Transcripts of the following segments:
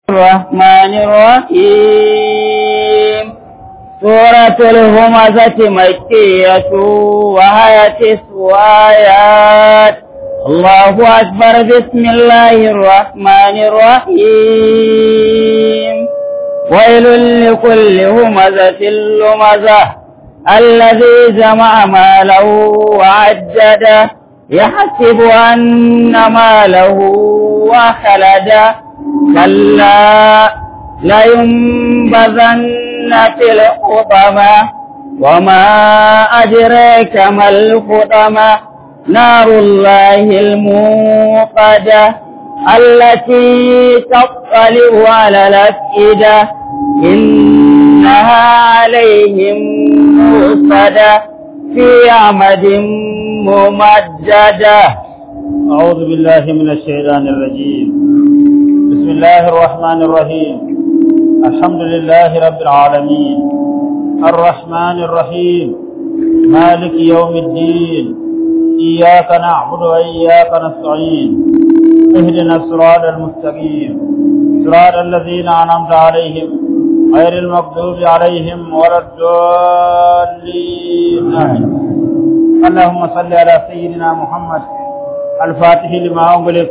الرحمن الرحيم سورة الهمزة مكية وهي تسع آيات الله أكبر بسم الله الرحمن الرحيم ويل لكل همزة لمزة الذي جمع ماله وعجده يحسب أن ماله وخلده كلا لينبذن في الحطمة وما أدريك ما الحطمة نار الله الموقدة التي تطلع على الأفئدة إنها عليهم موصدة في عمد ممجدة أعوذ بالله من الشيطان الرجيم بسم الله الرحمن الرحيم الحمد لله رب العالمين الرحمن الرحيم مالك يوم الدين إياك نعبد وإياك نستعين اهدنا الصراط المستقيم صراط الذين أنعمت عليهم غير المغضوب عليهم ولا الضالين اللهم صل على سيدنا محمد الفاتح لما أغلق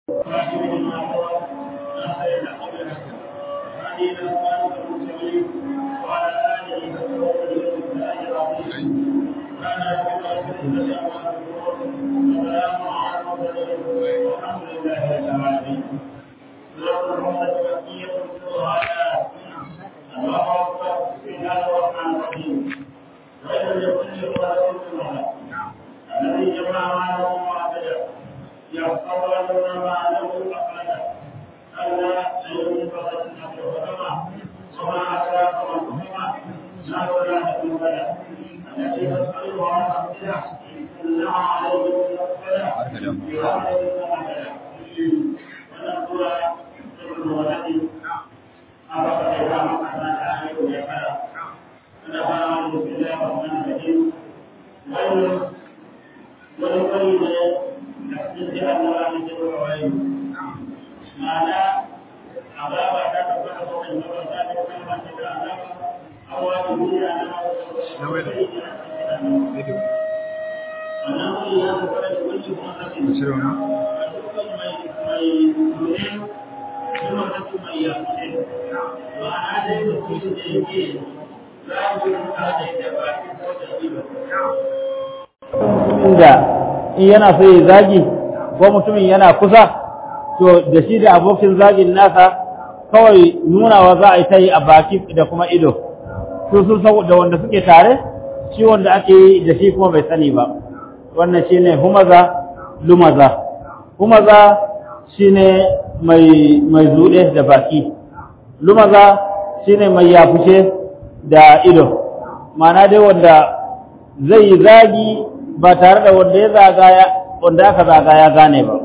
inda in yana so ya zagi ko mutumin yana kusa to da shi da abokin zagin nasa kawai nunawa za a yi ta yi a baki da kuma ido su sun san da wanda suke tare shi wanda ake yi da shi kuma bai sani ba wannan shi ne humaza lumaza humaza shi ne mai zuɗe da baki lumaza shi ne mai yafushe da ido ma'ana dai wanda zai yi zagi ba tare da wanda ya zagaya wanda aka zaga ya gane ba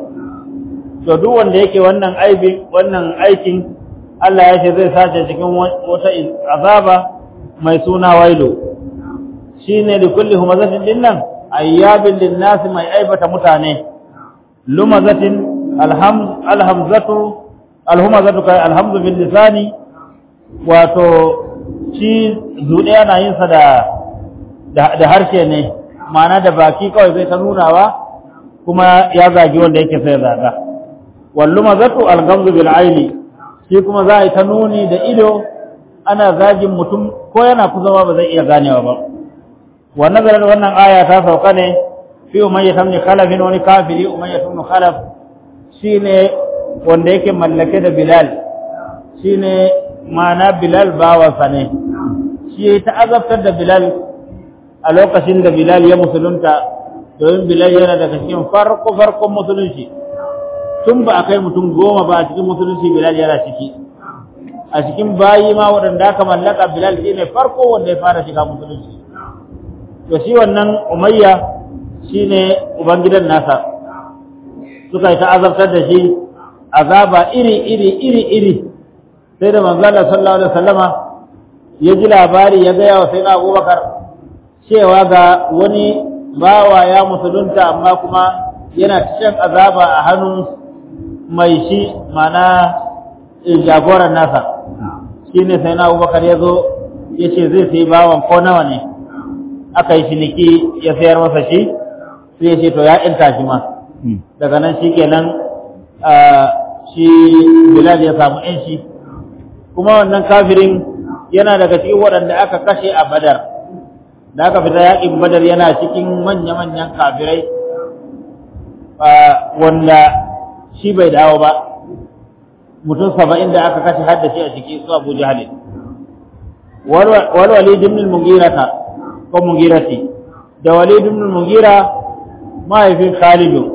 to duk wanda yake wannan aibi wannan aikin Allah ya ce zai sace cikin wata azaba mai suna wailu shine da kulli humazatin dinnan ayyabin linnasi mai aibata mutane lumazatin alham alhamzatu alhumazatu kai alhamdu bil lisani wato shi zuɗe yana yin sa da da harshe ne ma'ana da baki kawai zai ta nunawa kuma ya zagi wanda yake sai zaga wallu mazatu algamzu bil aini shi kuma za a yi ta nuni da ido ana zagin mutum ko yana kusa ba zai iya ganewa ba wa nazarar wannan aya ta sauka ne fi umayya tamni khalafin wani kafiri umayya tamni khalaf shine wanda yake mallake da bilal shine ma'ana bilal bawansa ne shi ta azabtar da bilal a lokacin da Bilal ya musulunta domin Bilal yana daga cikin farko farkon musulunci tun ba a kai mutum goma ba a cikin musulunci Bilal yana ciki a cikin bayi ma waɗanda aka mallaka Bilal shi ne farko wanda ya fara shiga musulunci to shi wannan Umayya shi ne ubangidan nasa suka yi ta azabtar da shi azaba iri iri iri iri sai da manzala sallallahu alaihi wasallama ya ji labari ya gaya wa sayyidina Abubakar cewa ga wani bawa ya musulunta amma kuma yana shan azaba a hannun mai shi mana jagoran nasa shine sai na abubakar ya zo ya ce zai sai bawan ko nawa ne aka yi ciniki ya sayar masa shi sai ya ce to ya inta shi ma daga nan shi kenan shi bilal ya samu yanci kuma wannan kafirin yana daga cikin waɗanda aka kashe a badar da aka fita yaƙin badar yana cikin manya-manyan kafirai wanda shi bai dawo ba mutum saba'in da aka kashe hadda shi a ciki su abu jahalin walwali dimnin mungirata ko mungirati da wali dimnin mungira mahaifin khalidu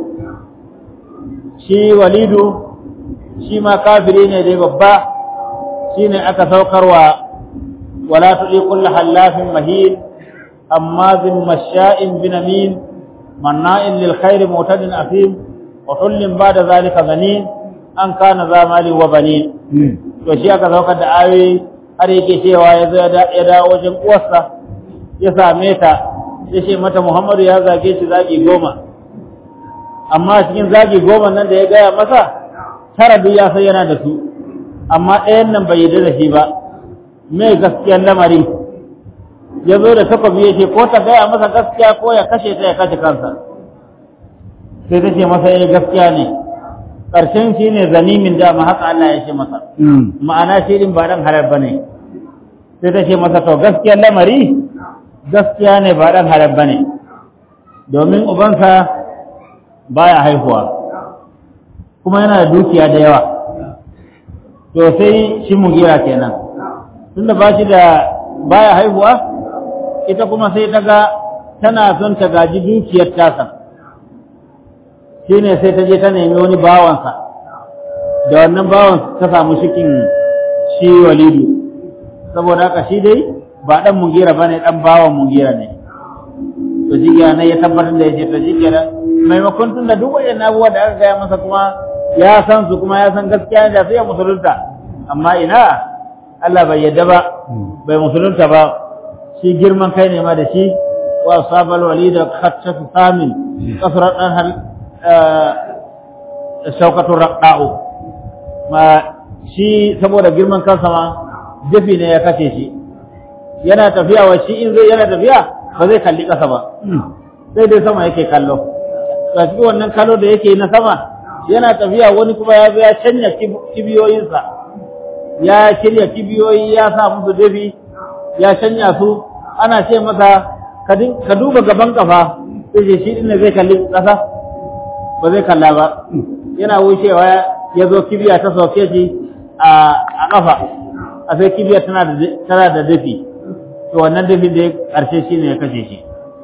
shi walidu shi ma kafiri ne dai babba shi ne aka saukarwa wala tuɗi kulla hallafin mahin hammazin masha'in binamin manna'in lil khairi mutadin afim wa hullin ba da zalika zanin an kana zamali wa bani to shi aka saukar da ayoyi har yake cewa ya zo ya dawo wajen uwarsa ya same ta ya ce mata muhammadu ya zage shi zagi goma amma cikin zagi goma nan da ya gaya masa tara duk ya san yana da su amma ɗayan nan bai yarda da shi ba mai gaskiyar lamari ya zo da takwabi ya ce ko ta gaya masa gaskiya ko ya kashe ta ya kashe kansa sai ta ce masa ya gaskiya ne ƙarshen shi ne zanimin dama haka Allah ya ce masa ma'ana shi din ba ɗan halar ba ne sai ta ce masa to gaskiyar lamari gaskiya ne ba ɗan halar ba ne domin ubansa baya haihuwa kuma yana da dukiya da yawa to sai shi mugira kenan tunda ba shi da baya haihuwa ita kuma sai ta ga tana son ta gaji dukiyar tasa shi ne sai ta je ta nemi wani bawansa da wannan bawan ta samu shikin shi walidu saboda haka shi dai ba ɗan mugira ba ne ɗan bawan mugira ne to shi na ya tabbatar da ya ce to shi kenan maimakon tun da duk wajen abubuwa da aka gaya masa kuma ya san su kuma ya san gaskiya da sai ya musulunta amma ina Allah bai yadda ba bai musulunta ba shi girman kai ne ma da shi wa sabal walida khattatu samin kasrat dan hal shaukatu raqa'u ma shi saboda girman kansa ma dafi ne ya kace shi yana tafiya wa shi in zai yana tafiya ba zai kalli kasa ba sai dai sama yake kallo ga cikin wannan kallo da yake na sama yana tafiya wani kuma ya zo ya canja kibiyoyinsa ya shirya kibiyoyi ya sa musu dafi ya canja su ana ce masa ka duba gaban kafa sai ce shi ne zai kalli ƙasa ba zai kalla ba yana wucewa ya zo kibiya ta sauke shi a kafa a sai kibiya tana da dafi to wannan dafi da ya ƙarshe shi ne ya kashe shi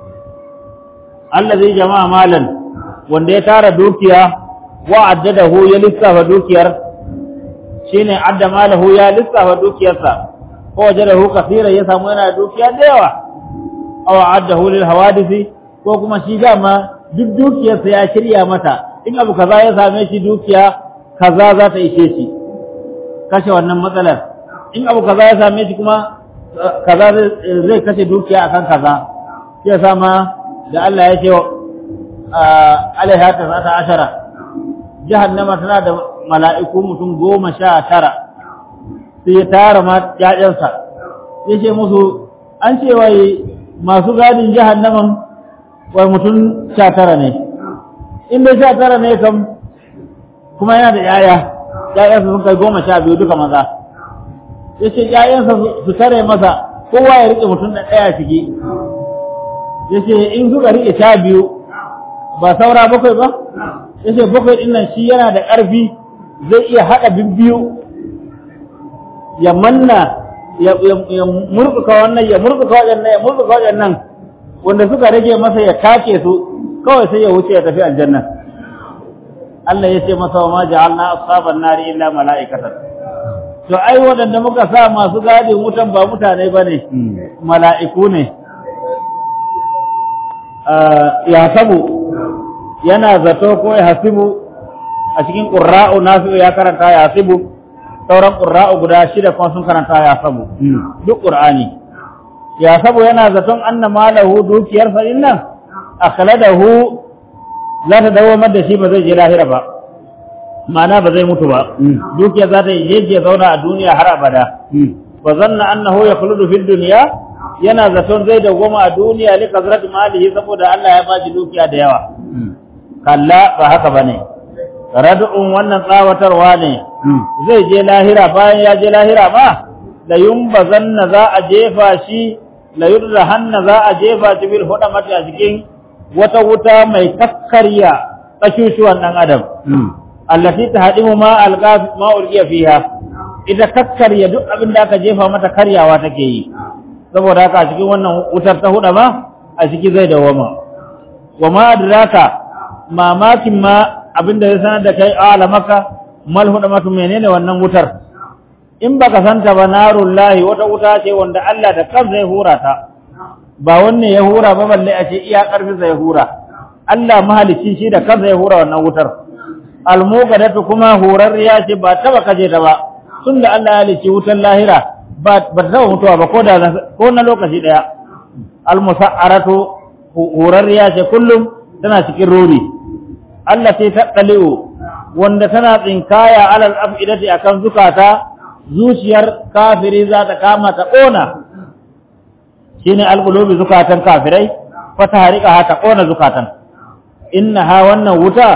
Allah zai jama'a malan wanda ya tara dukiya wa addadahu ya lissafa dukiyar shine adda malahu ya lissafa dukiyarsa ko wajadahu kaseera ya samu yana dukiya da yawa aw addahu lil hawadisi ko kuma shi dama duk dukiyarsa ya shirya mata in abu kaza ya same shi dukiya kaza za ta ishe shi kashe wannan matsalar in abu kaza ya same shi kuma kaza zai kashe dukiya akan kaza sai sama da Allah ya ce alaiha ta zata ashara jahannama tana da mala'iku mutum goma sha tara sai ya tara ma ƴaƴansa ya ce musu an ce wai masu gadin jahannaman wai mutum sha tara ne in dai sha tara ne kam kuma yana da ƴaƴa ƴaƴansa sun kai goma sha biyu duka maza ya ce ƴaƴansa su tare masa kowa ya riƙe mutum da ɗaya ciki ya ce in suka riƙe sha biyu ba saura bakwai ba ya ce bakwai ɗin nan shi yana da ƙarfi zai iya haɗa bibbiyu ya manna ya murkuka wannan ya murkuka waɗannan ya murkuka waɗannan wanda suka rage masa ya take su kawai sai ya wuce ya tafi aljanna Allah ya ce masa wa ma ja'alna ashaban nari illa mala'ikatan to ai waɗanda muka sa masu gadin wutan ba mutane bane mala'iku ne ya sabu yana zato ko ya hasibu a cikin ƙura'u nasu ya karanta ya hasibu sauran ƙura'u guda shida kuma sun karanta ya sabu duk ƙur'ani ya sabu yana zaton anna malahu dukiyar sa nan akhladahu za ta dawo da shi ba zai je lahira ba ma'ana ba zai mutu ba dukiya za ta yi je zauna a duniya har abada wa zanna annahu yakhludu fid dunya yana zaton zai dawwama a duniya li kasrati malihi saboda Allah ya bashi dukiya da yawa kalla ba haka bane rad'un wannan tsawatarwa ne zai je lahira bayan ya je lahira ma la yumbazanna za a jefa shi la yurrahanna za a jefa shi bil hudamati a cikin wata wuta mai kakkarya kashushuwan dan adam allati tahdimu ma alqa ma ulqiya fiha ita kakkarya duk abin da aka jefa mata karyawa take yi saboda haka a cikin wannan wutar ta huda ma a ciki zai dawama wa ma adraka mamakin ma abin da ya sanar da kai alamaka mal hudamatu menene wannan wutar in baka santa ba narullahi wata wuta ce wanda Allah da kansa ya hura ta ba wanne ya hura ba balle a ce iya karfin sa ya hura Allah mahalicci shi da kansa ya hura wannan wutar almuqadatu kuma horarriya ce ba taba kaje ta ba tunda Allah ya halicci wutar lahira ba ba ta mutuwa ba ko da ko na lokaci daya almusa'aratu horarriya ce kullum tana cikin ruri Allah sai ta daliu wanda tana tsinkaya alal afidati akan zukata zuciyar kafiri za ta kama ta ƙona shi ne alƙulubi zukatan kafirai fata harika ta ƙona zukatan inna ha wannan wuta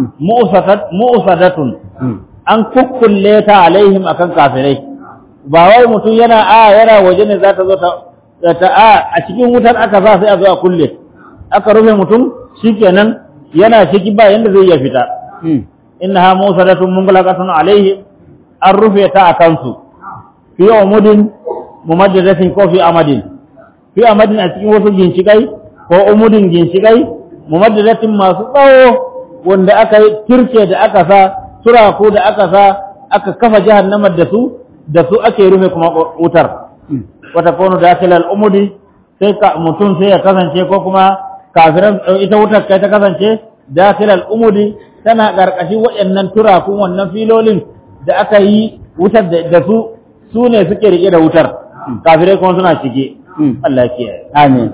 mu'usadatun an kukkulle ta alaihim akan kafirai ba wai mutum yana a yana waje ne za ta zo ta a a cikin wutar aka za sai a zo a kulle aka rufe mutum shikenan yana ciki ba yanda zai iya fita inna ha mu'usadatun mungalaqatun alaihim an rufe ta a kansu fi umudin mumaddadatin ko fi amadin fi amadin a cikin wasu ginshikai ko umudin ginshikai mumaddadatin masu tsawo wanda aka yi kirke da aka sa turaku da aka sa aka kafa jahannamar da su da su ake rufe kuma wutar wata kono da ake umudi sai ka mutum sai ya kasance ko kuma kafiran ita wutar kai ta kasance dakilal umudi tana karkashin waɗannan turakun wannan filolin da aka yi wutar da su su ne suke rike da wutar kafirai kuma suna cike Allah ke amin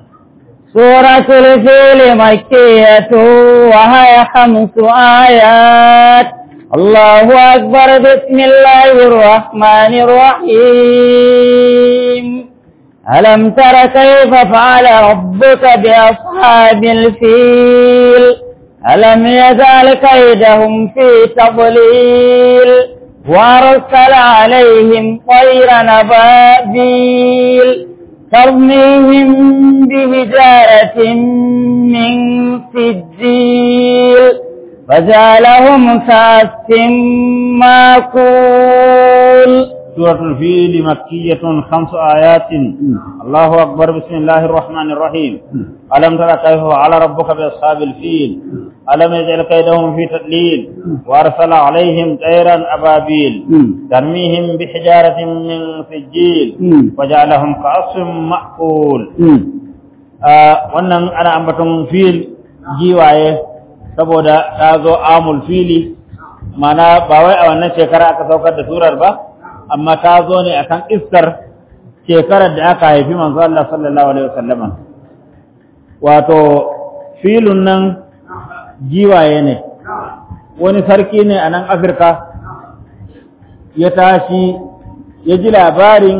suratul fil makkiyatu wa hiya khamsu ayat الله أكبر بسم الله الرحمن الرحيم ألم تر كيف فعل ربك بأصحاب الفيل ألم يزال كيدهم في تضليل وأرسل عليهم طير نبابيل ترميهم بهجارة من سجيل فجعلهم كأس ماكول سورة الفيل مكية خمس آيات الله أكبر بسم الله الرحمن الرحيم ألم تر كيف فعل ربك بأصحاب الفيل ألم يجعل كيدهم في تدليل وأرسل عليهم طيرا أبابيل ترميهم بحجارة من سجيل وجعلهم كعصف مأكول wannan ana ambaton fil giwaye saboda ta zo amul fili mana ba wai a wannan shekara aka saukar da surar ba amma ta zo ne akan iskar shekarar da aka haifi manzo Allah sallallahu alaihi wasallam wato filun nan giwaye ne wani sarki ne a nan Afirka ya tashi ya ji labarin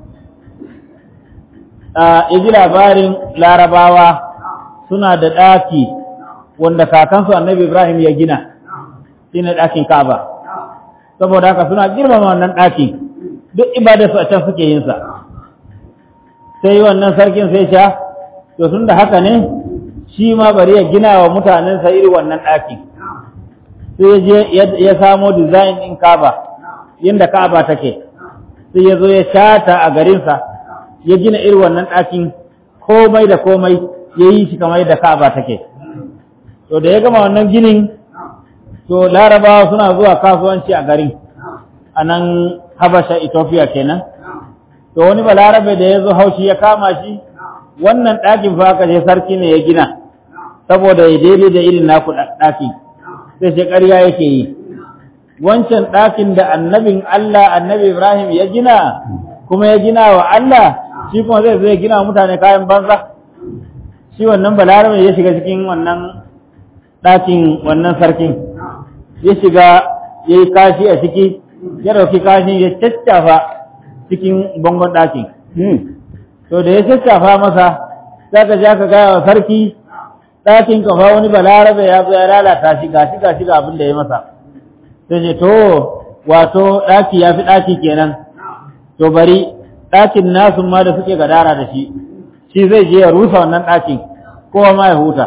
ya ji labarin larabawa suna da ɗaki wanda kakansu annabi Ibrahim ya gina shine ɗakin Ka'aba saboda haka suna girmama wannan ɗakin duk ibadarsu a can suke yin sa sai wannan sarkin sai sha to tun da haka ne shi ma bari ya gina wa mutanen sa iri wannan ɗakin sai ya je ya samo design ɗin Ka'aba yadda Ka'aba take sai ya zo ya shata a garinsa ya gina iri wannan ɗakin komai da komai ya yi shi kamar yadda Ka'aba take to da ya gama wannan ginin to larabawa suna zuwa kasuwanci a garin a nan habasha ethiopia kenan to wani balarabe da ya zo haushi ya kama shi wannan ɗakin fa aka je sarki ne ya gina saboda ya daidai da irin naku ɗaki sai shi ƙarya yake yi wancan ɗakin da annabin Allah annabi Ibrahim ya gina kuma ya gina wa Allah shi kuma zai zai gina mutane kayan banza shi wannan balarabe ya shiga cikin wannan ɗakin wannan sarkin ya shiga ya yi kashi a ciki ya ɗauki kashi ya caccafa cikin bangon ɗakin to da ya caccafa masa za ka ja ka gaya wa sarki ɗakin kafa wani balarabe ya zo ya lalata shi gashi gashi ga abin da ya masa sai ce to wato ɗaki ya fi ɗaki kenan to bari ɗakin nasu ma da suke gadara da shi shi zai je ya rusa wannan ɗakin kowa ma ya huta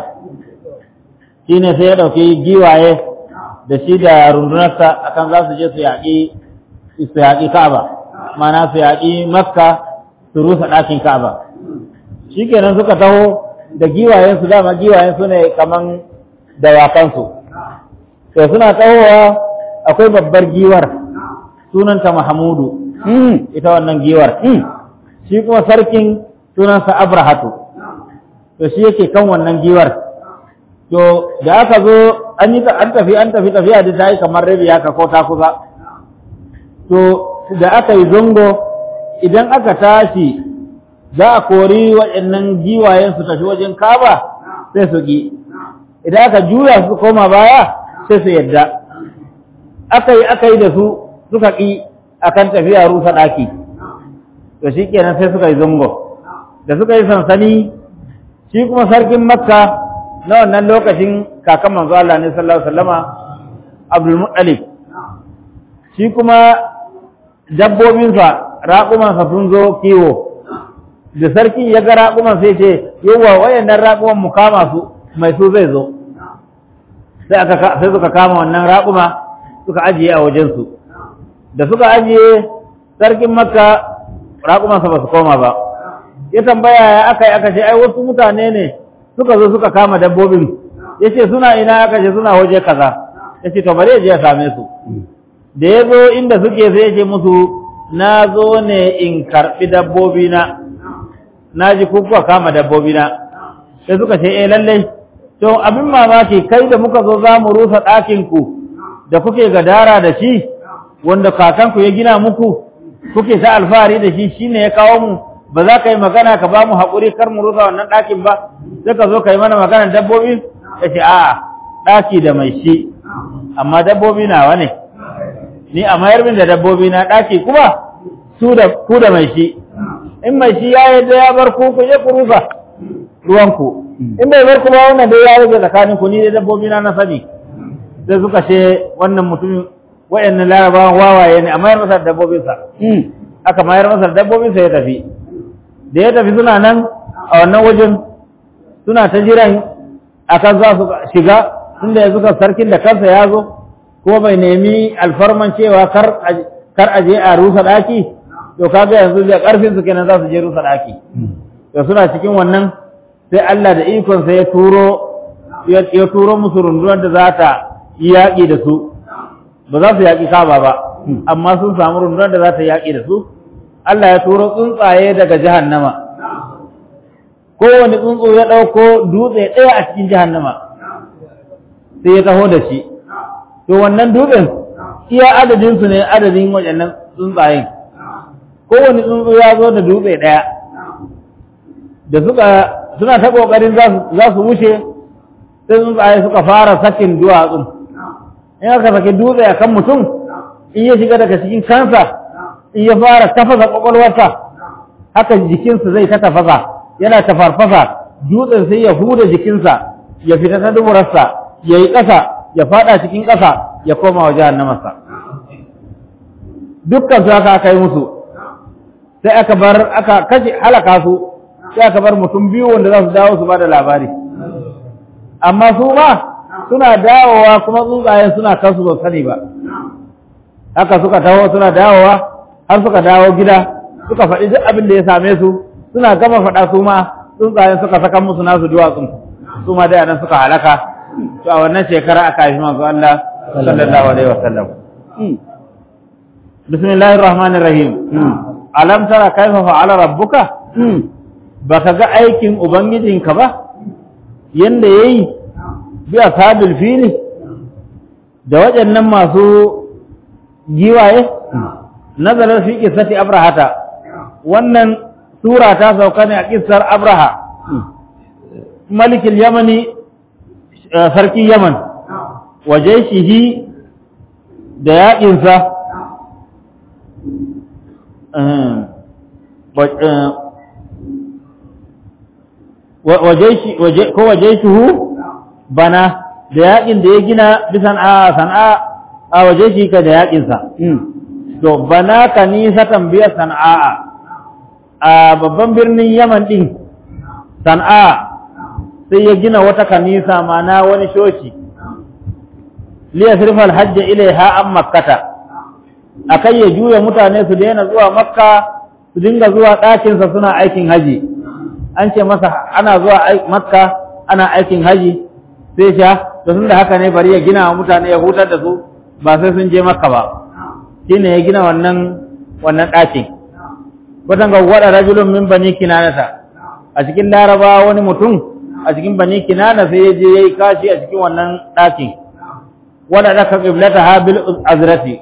shi ne sai ya ɗauki giwaye da shi da rundunarsa akan za su je su yaƙi su yaƙi Ka'aba mana su yaƙi Makka su rusa ɗakin Ka'aba shi kenan suka taho da giwayen su dama giwayen su ne kaman dawakansu to suna tahowa akwai babbar giwar sunanta Mahamudu ita wannan giwar shi kuma sarkin sunansa Abrahatu to shi yake kan wannan giwar to da aka zo an yi an tafi an tafi tafiya da ta yi kamar rabi haka ko ta kusa to da aka yi zongo idan aka tashi za a kori waɗannan giwayen su tafi wajen kaba sai su ki idan aka juya su koma baya sai su yadda aka yi aka yi da su suka ƙi akan tafiya rusa ɗaki to shi kenan sai suka yi zongo da suka yi sansani shi kuma sarkin makka na wannan lokacin kakan manzo Allah ne sallallahu alaihi wasallama Abdul Muttalib shi kuma dabbobinsa raƙumansa sun zo kiwo da sarki ya ga raƙuman sai ce yawa wayannan raƙuman mu kama su mai su zai zo sai aka sai suka kama wannan raƙuma suka ajiye a wajen su da suka ajiye sarkin makka raƙumansa ba su koma ba ya tambaya ya aka yi aka ce ai wasu mutane ne suka zo suka kama dabbobin ya ce suna ina aka ce suna waje kaza ya ce to bari ya je ya same su da ya zo inda suke sai ya ce musu na zo ne in karɓi dabbobina na ji kuka kama dabbobina sai suka ce eh lallai to abin mamaki kai da muka zo za mu rusa ɗakinku da kuke gadara da shi wanda kakanku ya gina muku kuke ta alfahari da shi shine ya kawo mu ba za ka yi magana ka ba mu haƙuri kar mu rusa wannan ɗakin ba sai ka zo ka yi mana maganar dabbobi ya ce a'a ɗaki da mai shi amma dabbobi nawa ne ni a mayar min da dabbobi na ɗaki kuma su da ku da mai shi in mai shi ya yadda ya bar ku ku je ku rusa ruwanku in bai bar ku ba wannan dai ya rage tsakanin ku ni da dabbobi na na sani sai suka ce wannan mutumin waɗannan larabawan wawaye ne a mayar masa dabbobinsa aka mayar masa dabbobinsa ya tafi da ya tafi suna nan a wannan wajen suna ta jiran akan za su shiga tunda yanzu ka sarkin da kansa ya zo ko bai nemi alfarman cewa kar a je a rusa ɗaki to kaga yanzu da ƙarfin su kenan za su je rusa ɗaki to suna cikin wannan sai Allah da ikon sa ya turo ya turo musu rundunar da za ta yi yaƙi da su ba za su yaƙi kaba ba amma sun samu rundunar da za ta yaƙi da su Allah ya turo tsuntsaye daga jahannama kowane tsuntsu ya ɗauko dutse ɗaya a cikin jahannama sai ya taho da shi to wannan dutsen iya adadinsu ne adadin waɗannan tsuntsayen kowane tsuntsu ya zo da dutse ɗaya da suka suna ta ƙoƙarin za su wuce sai tsuntsaye suka fara sakin duwatsun in aka saki dutse a kan mutum in ya shiga daga cikin kansa in ya fara tafasa ƙwaƙwalwarsa haka jikinsa zai ta tafasa yana tafarfasa dutsen sai ya huda jikinsa ya fita ta duburarsa ya yi ƙasa ya fada cikin ƙasa ya koma wa jahannamarsa dukkan su haka aka yi musu sai aka bar aka kashe halaka su sai aka bar mutum biyu wanda za su dawo su ba da labari amma su ma suna dawowa kuma tsuntsayen suna kansu ba sani ba haka suka taho suna dawowa har suka dawo gida suka faɗi duk abin da ya same su suna gama faɗa su ma tsuntsayen suka saka musu nasu duwatsun su ma da nan suka halaka to a wannan shekara aka haifi manzo Allah sallallahu alaihi wasallam bismillahir rahmanir rahim alam tara kaifa fa'ala rabbuka baka ga aikin ubangijinka ba yanda yayi bi ashabil fili da waɗannan masu giwaye nazarar fi qissati abrahata wannan sura ta sauka ne a kissar abraha malikin yamani sarki yaman waje shihi da yaƙinsa ko waje shuhu bana da yaƙin da ya gina bisan a sana'a a waje shi ka da yaƙinsa to bana ka nisa tambiyar sana'a a babban birnin yaman ɗin sana'a sai ya gina wata kanisa mana wani shoci liya sirfal hajji ilaiha an makkata akai ya juya mutane su daina zuwa makka su dinga zuwa ɗakinsa suna aikin haji an ce masa ana zuwa makka ana aikin haji sai sha da sun da haka ne bari ya gina wa mutane ya hutar da su ba sai sun je makka ba shine ya gina wannan wannan ɗakin watan ga wada rajulun min bani kinanata a cikin laraba wani mutum a cikin bani kinana sai ya je yayi kashi a cikin wannan ɗakin wanda daka qiblata habil azrati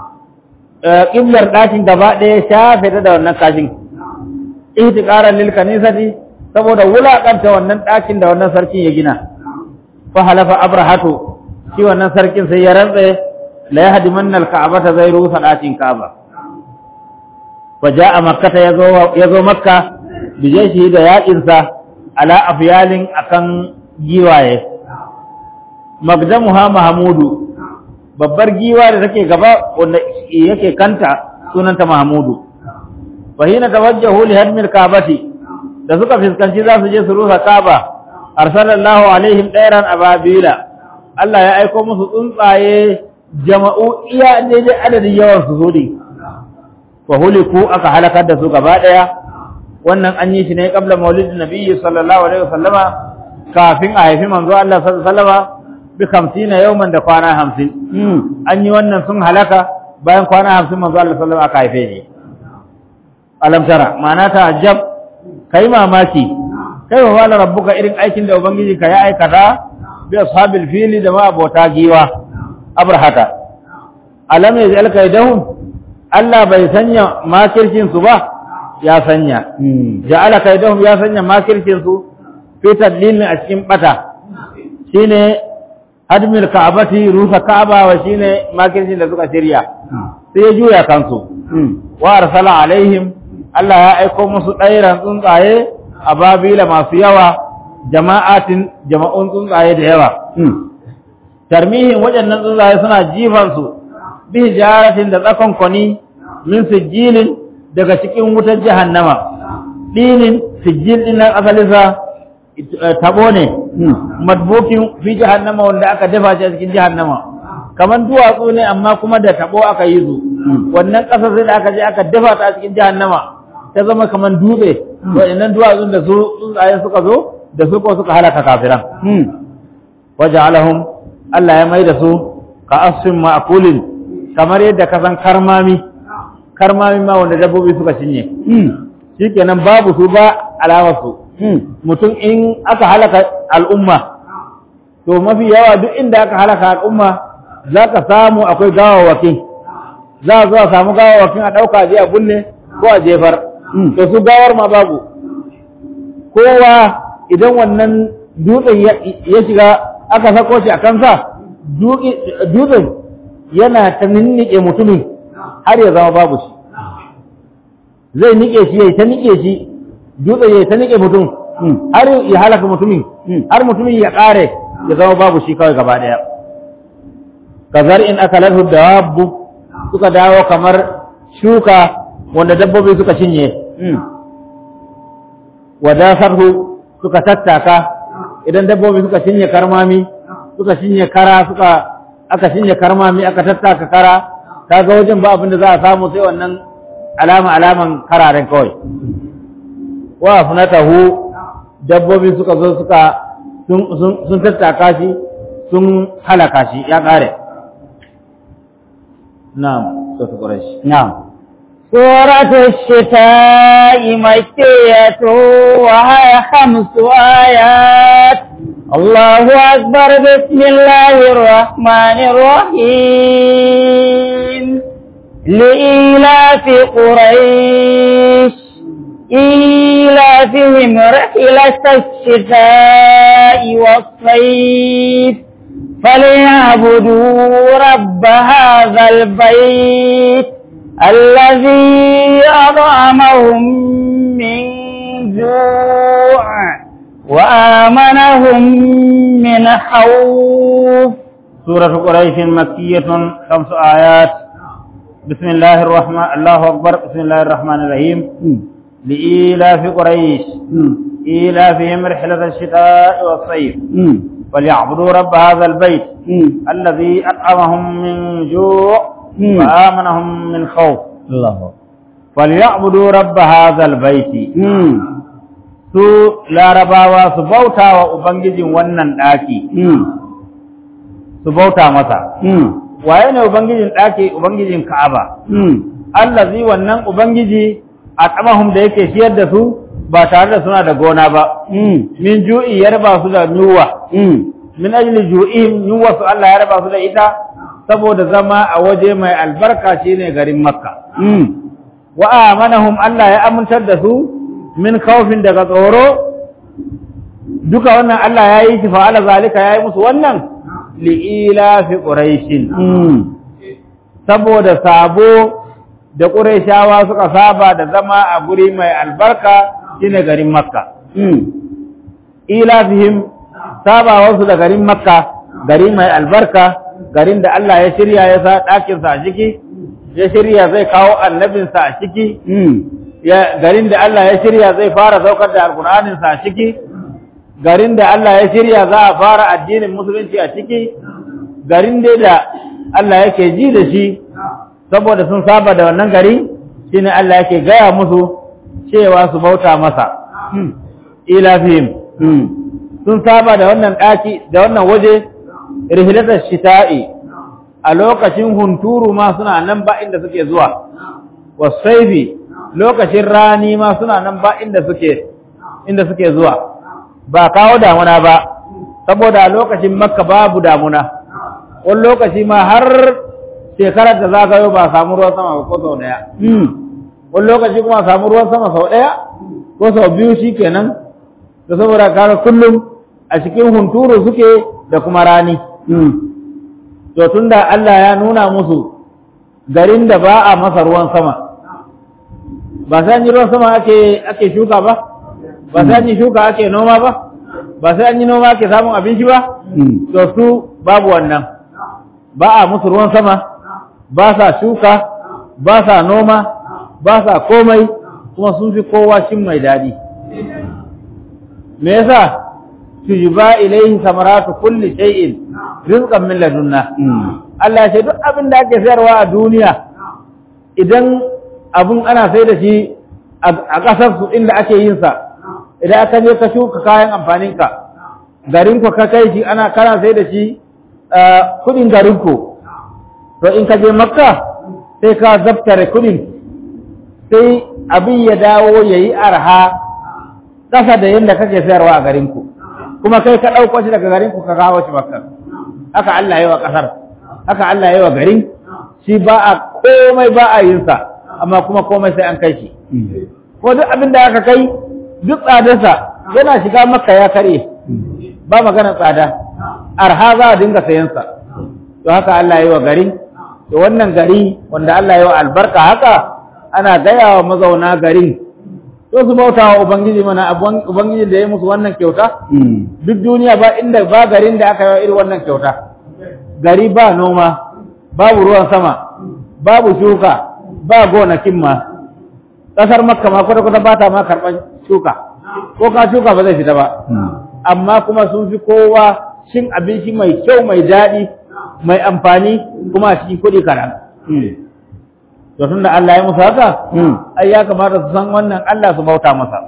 qiblar ɗakin gaba ɗaya shafe ta da wannan kashin ihtiqaran lil kanisati saboda wulakanta wannan ɗakin da wannan sarkin ya gina fa halafa abrahatu shi wannan sarkin sai ya rantse la yahdimanna al ka'bata zai rusa ɗakin ka'aba fa ja'a makkata yazo yazo makka bijeshi da yaƙinsa ala afyalin akan giwaye magdamuha mahmudu babbar giwa da take gaba wanda yake kanta sunanta mahmudu fa hina tawajjahu li hadmil kaabati da suka fiskanci za su je su rusa kaaba arsalallahu alaihim dairan ababila Allah ya aiko musu tsuntsaye jama'u iya daidai adadin yawan su zo fa huliku aka halakar da su gaba daya wannan an yi shi ne kabla maulidin nabiyyi sallallahu alaihi wasallama kafin a haifi manzo Allah sallallahu alaihi wasallama bi 50 yawman da kwana 50 an yi wannan sun halaka bayan kwana 50 manzo Allah sallallahu alaihi wasallam aka haife ni alam tara ma'ana ta ajab kai mamaki kai wa wala rabbuka irin aikin da ubangiji ka ya aikata bi ashabil fili da ma abota giwa abrahata alam yaj'al kaidahum Allah bai sanya makircin su ba ya sanya ja'ala kaidahum ya sanya makircin su fi tadlil a cikin bata shine hadmil ka'abati rusa ka'aba wa shine makircin da suka shirya sai ya juya kansu wa arsala alaihim Allah ya aiko musu ɗairan tsuntsaye a babila masu yawa jama'atin jama'un tsuntsaye da yawa tarmihin waɗannan tsuntsaye suna jifan su bi hijaratin da tsakon kwani min sijilin daga cikin wutar jahannama dinin sijil din nan asalinsa tabo ne madbukin fi jahannama wanda aka dafa shi a cikin jahannama kaman duwatsu ne amma kuma da tabo aka yi su wannan ƙasa sai da aka je aka dafa ta a cikin jahannama ta zama kaman dutse waɗannan duwatsun da su tsuntsaye suka zo da su ko suka halaka kafiran waja'alahum Allah ya mai da su ka asfin ma'kulin kamar yadda ka san karmami karmami ma wanda dabbobi suka cinye shikenan babu su ba alawarsu mutum in aka halaka al'umma to mafi yawa duk inda aka halaka al'umma za ka samu akwai gawawakin za a zo a samu gawawakin a ɗauka je a bulle ko a jefar to su gawar ma babu kowa idan wannan dutsen ya shiga aka sako shi a kansa dutsen yana ta ninnike mutumin har ya zama babu shi zai nike shi ya ta nike shi dutse ya ta nike mutum har ya halaka mutumin har mutumin ya kare ya zama babu shi kawai gaba daya kazar in aka lalhu dawabu suka dawo kamar shuka wanda dabbobi suka cinye wadasarhu suka tattaka idan dabbobi suka cinye karmami suka cinye kara suka aka cinye karmami aka tattaka kara kaga wajen ba abin da za a samu sai wannan alama alaman kararen kawai wa funatahu dabbobi suka zo suka sun tattaka shi sun halaka shi ya kare na'am sai quraish na'am سورة الشتاء مكية وهي خمس آيات الله أكبر بسم الله الرحمن الرحيم لإيلاف قريش إيلافهم رحلة الشتاء والصيف فليعبدوا رب هذا البيت الذي أطعمهم من جوع وآمنهم من خوف سورة قريش مكية خمس آيات بسم الله الرحمن الله أكبر بسم الله الرحمن الرحيم لإيلاف قريش إيلافهم رحلة الشتاء والصيف فليعبدوا رب هذا البيت الذي أطعمهم من جوع مم. وآمنهم من خوف الله فليعبدوا رب هذا البيت su larabawa su bauta wa ubangijin wannan ɗaki su bauta masa waye ne ubangijin ɗaki ubangijin ka'aba allazi wannan ubangiji a tsamahum da yake ciyar da su ba tare da suna da gona ba min ju'i ya raba su da yunwa min ajli ju'ihim yunwa su Allah ya raba su da ita saboda zama a waje mai albarka shine garin makka wa amanahum Allah ya amintar da su min khawfin daga tsoro duka wannan Allah ya yi shi fa'ala zalika ya yi musu wannan li'ila fi quraishin saboda sabo da quraishawa suka saba da zama a guri mai albarka shine garin makka ila fihim sabawarsu da garin makka gari mai albarka garin da Allah ya shirya ya sa ɗakinsa a ciki ya shirya zai kawo annabinsa a ciki ya garin da Allah ya shirya zai fara saukar da alkur'aninsa a ciki garin da Allah ya shirya za a fara addinin musulunci a ciki garin dai da Allah yake ji da shi saboda sun saba da wannan gari shine Allah yake gaya musu cewa su bauta masa ila fihim sun saba da wannan ɗaki da wannan waje rihilatar shita'i a lokacin hunturu ma suna nan ba inda suke zuwa wasaifi lokacin rani ma suna nan ba inda suke inda suke zuwa ba kawo damuna ba saboda a lokacin makka babu damuna wani lokaci ma har shekarar da zagayo ba samu ruwan sama ba ko sau daya wani lokaci kuma samu ruwan sama sau daya ko sau biyu shi kenan da saboda kare kullum a cikin hunturu suke da kuma rani to tunda Allah ya nuna musu garin da ba a masa ruwan sama ba sai an yi ruwan sama ake ake shuka ba ba sai an yi shuka ake noma ba ba sai an yi noma ake samun abinci ba to su babu wannan ba a musu ruwan sama ba sa shuka ba sa noma ba sa komai kuma sun fi kowa shin mai daɗi me yasa tujba ilayhi samaratu kulli shay'in rizqan min ladunna Allah ya ce duk abin da ake sayarwa a duniya idan abun ana sai da shi a ƙasar su inda ake yin sa idan aka je ka shuka kayan amfanin ka garin ku ka kai shi ana kana sai da shi kudin garin ku to in ka je makka sai ka zaftare kudin sai abin ya dawo yayi arha ƙasa da yadda kake sayarwa a garin ku kuma kai ka ɗauko shi daga garin ku ka kawo shi makka haka Allah yi wa ƙasar haka Allah yi wa garin shi ba a komai ba a yin sa amma kuma komai sai an kai shi ko duk abin da aka kai duk tsadarsa yana shiga makka ya karye ba magana tsada arha za a dinga sayan sa to haka Allah yi wa garin to wannan gari wanda Allah yi wa albarka haka ana gaya wa mazauna garin to su bauta wa ubangiji mana ubangiji da ya musu wannan kyauta duk duniya ba inda ba garin da aka yi irin wannan kyauta gari ba noma babu ruwan sama babu shuka ba gonakin ma ƙasar makka ma kwata-kwata ba ta ma karɓar shuka ko ka shuka ba zai fita ba amma kuma sun fi kowa cin abinci mai kyau mai daɗi mai amfani kuma a cikin kuɗi kaɗan to tun da Allah ya musu haka ai ya kamata su san wannan Allah su bauta masa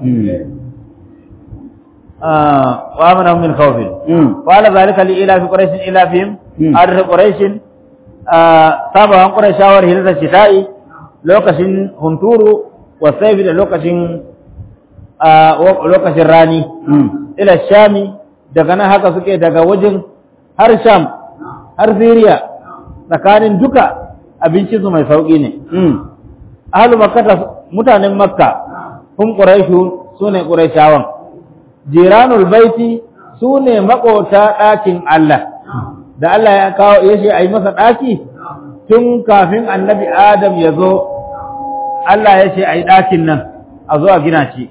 wa amana min khawfin wa ala zalika li ila fi quraish ila fihim arif quraish sabawan quraishawar hilza shita'i lokacin hunturu wa sayfi da lokacin lokacin rani ila shami daga nan haka suke daga wajen har sham har siriya tsakanin duka abincinsu mai sauƙi ne. Ahalu makka mutanen makka sun ƙuraishu su ne ƙuraishawan. Jiranul baiti su ne maƙota ɗakin Allah. da Allah ya kawo ya ce a yi masa ɗaki tun kafin annabi Adam ya zo Allah ya ce a yi ɗakin nan a zo a gina shi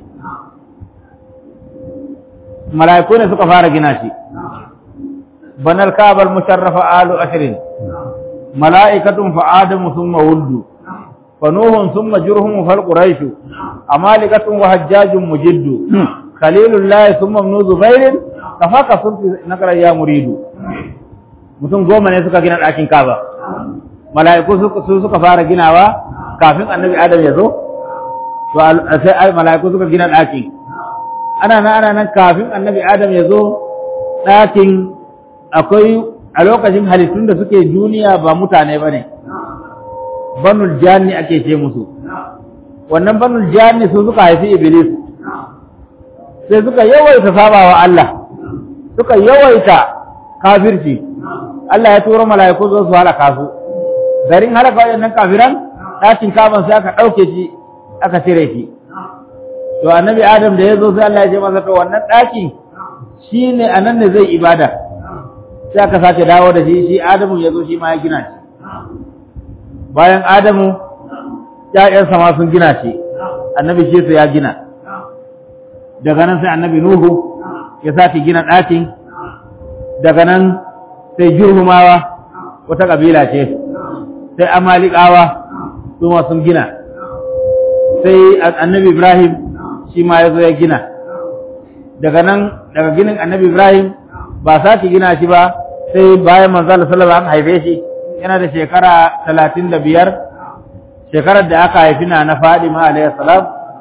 mala'iku ne suka fara gina shi banar kabar musharrafa alu ashirin mala'ikatun fa adamu thumma wuldu fa nuhun thumma jurhum fal quraishu amalikatun wa hajjajun mujiddu khalilullahi thumma ibn zubairin kafaka sunti nakara ya muridu mutum goma ne suka gina ɗakin kaba mala'iku su suka fara ginawa kafin annabi adam ya zo to sai mala'iku suka gina ɗakin ana nan ana nan kafin annabi adam ya zo ɗakin akwai a lokacin halittun da suke duniya ba mutane ba ne banul janni ake ce musu wannan banul janni su suka haifi iblis sai suka yawaita sabawa Allah suka yawaita kafirci Allah ya turo mala'iku zo su halaka su garin halaka waɗannan kafiran ɗakin kaban sai aka ɗauke shi aka cire shi to annabi adam da ya zo sai Allah ya ce masa to wannan ɗaki shine anan ne zai ibada sai aka sake dawo da shi shi adamu ya zo shi ma ya gina shi bayan adamu ƴaƴansa ma sun gina shi annabi shi ya gina daga nan sai annabi nuhu ya sake gina ɗakin daga nan sai jurhumawa wata ƙabila ce sai amalikawa su ma sun gina sai annabi ibrahim shi ma ya zo ya gina daga nan daga ginin annabi ibrahim ba sake gina shi ba sai bayan manzala sallallahu an haife shi yana da shekara talatin da biyar shekarar da aka haifi na na fadima alayhi salam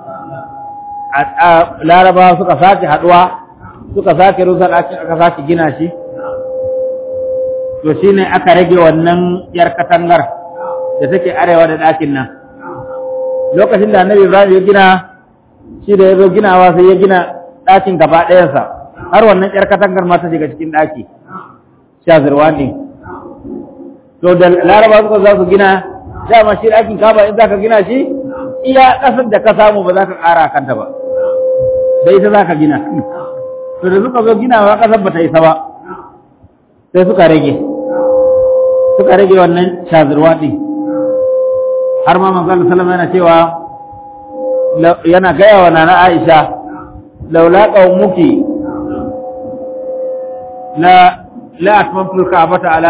larabawa suka sake haduwa suka sake rusa ɗakin aka sake gina shi to shine aka rage wannan yar katangar da take arewa da ɗakin nan lokacin da annabi ibrahim ya gina shi da ya zo ginawa sai ya gina ɗakin gaba ɗayansa har wannan yar katangar ma ta shiga cikin ɗaki shazirwa ne to da laraba suka za su gina dama shi ɗakin kaba in za ka gina shi iya ƙasar da ka samu ba za ka ƙara kanta ba da ita za ka gina to da suka zo ginawa ƙasar ba ta isa ba sai suka rage suka rage wannan shazirwa ɗin har ma manzo sallama yana cewa yana gaya wa nana Aisha laula qaumuki la la atmamtu al-ka'bata ala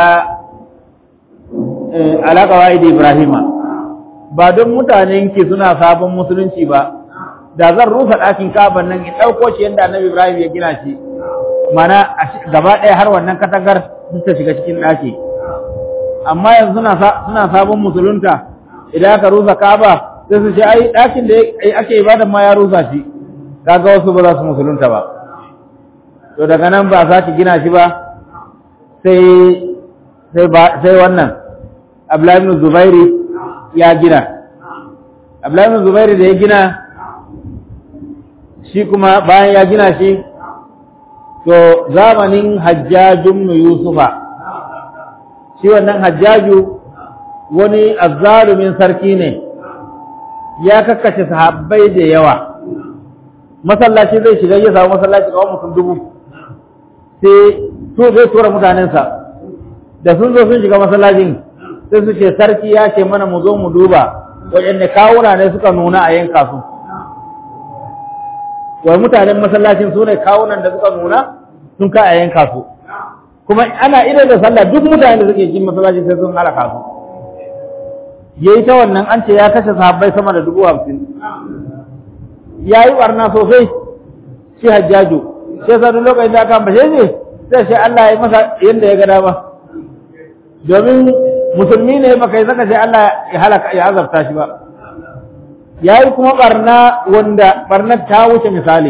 ala qawaid ibrahima ba don mutanen ki suna sabon musulunci ba da zan rusa ɗakin kaban nan in ɗauko shi yadda annabi ibrahim ya gina shi mana gaba ɗaya har wannan katangar ta shiga cikin ɗaki amma yanzu suna sabon musulunta idan aka rusa kaba sai su ce ai ɗakin da ake ibadan ma ya rusa shi kaga wasu ba za su musulunta ba to daga nan ba za ki gina shi ba sai sai ba sai wannan Abdullahi ibn Zubairi ya gina Abdullahi ibn Zubairi da ya gina shi kuma bayan ya gina shi to zamanin Hajjajun Yusufa shi wannan Hajjaju wani azzalumin sarki ne ya kakkace sahabbai da yawa masallaci zai shiga ya samu masallaci kawai mutum dubu sai to zai tura mutanensa da sun zo sun shiga masallacin sai su ce sarki ya ce mana mu zo mu duba waɗanne kawuna ne suka nuna a yanka su wai mutanen masallacin su ne kawunan da suka nuna sun ka a yanka su kuma ana idan da sallah duk mutanen da suke cikin masallacin sai sun halaka su yayi ta wannan an ce ya kashe sahabbai sama da dubu hamsin ya yi barna sosai shi hajjaju sai sa duk lokacin da aka ambashe shi sai shi Allah ya yi masa yadda ya ga dama domin musulmi ne baka yi saka sai Allah ya halaka ya azabta shi ba ya yi kuma barna wanda barnar ta wuce misali